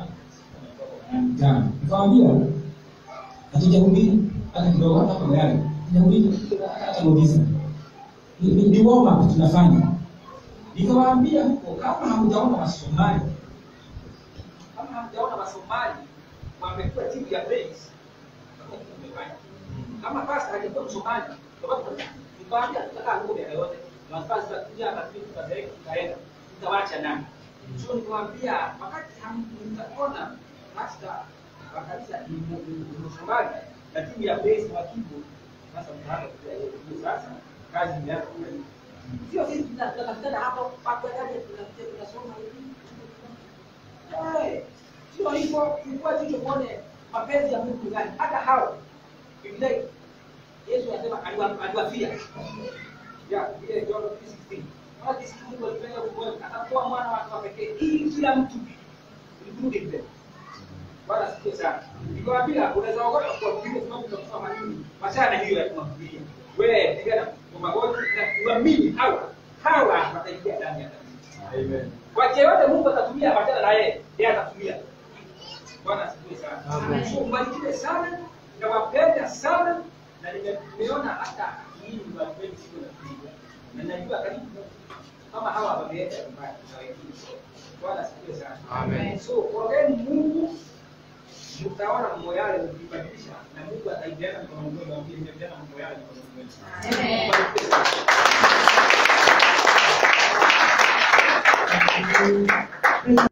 jana nikawaambia hatujahubiri hata kidogo hata kwa gari hatujahubiri hata hata notice ni, ni, ni warm up tunafanya nikawaambia huko kama hamjaona wasomali kama hamjaona wasomali wamekuwa timu ya base hakuna kitu tumefanya kama pasta hajakuwa msomali nikawaambia tutakaa huko miaka yote na pasta kuja hapa tu tutazeeka tutaenda tutawacha nani so nikamwambia wakati mtaona pasta wa kanisa ni mu- ni- ni msomali na timu ya base wa kibu sasa mtaanza kujua hiyo sasa kazi imeanza kufanya sio sisi tuna- tunatafutana hapo hapo yaje tunakuja tunasoma hivi Eh, sio hivyo ilikuwa jicho kuone mapenzi ya Mungu gani hata hao Biblia Yesu anasema aliwa- aliwafia ya ile John 3:16 Maana jinsi Mungu alipenda ulimwengu akatoa mwana wake wa pekee ili kila mtu including them Bwana asifiwe sana. Nikwambia unaweza ogopa kwa vile sababu utakufa manini. Machana na hiyo ya kumfikiria. Wewe pigana kwa magoti na uamini hawa. Hawa wataingia ndani ya kanisa. Amen. Kwa yeyote Mungu atatumia machana na yeye, yeye atatumia. Bwana asifiwe sana. Amen. So mbarikiwe sana na wapenda sana na nime- nimeona hata hii ni watu wengi sio na kuiga. Na najua karibu kama hawa wameenda nyumbani na wengine. Bwana asifiwe sana. Amen. So korogeni Mungu mtaona mambo yale mkibadilisha na Mungu ataidiana mkono mwenu mwambie nimependa mambo yale mkono mwenu. Amen. Barikiwe sana.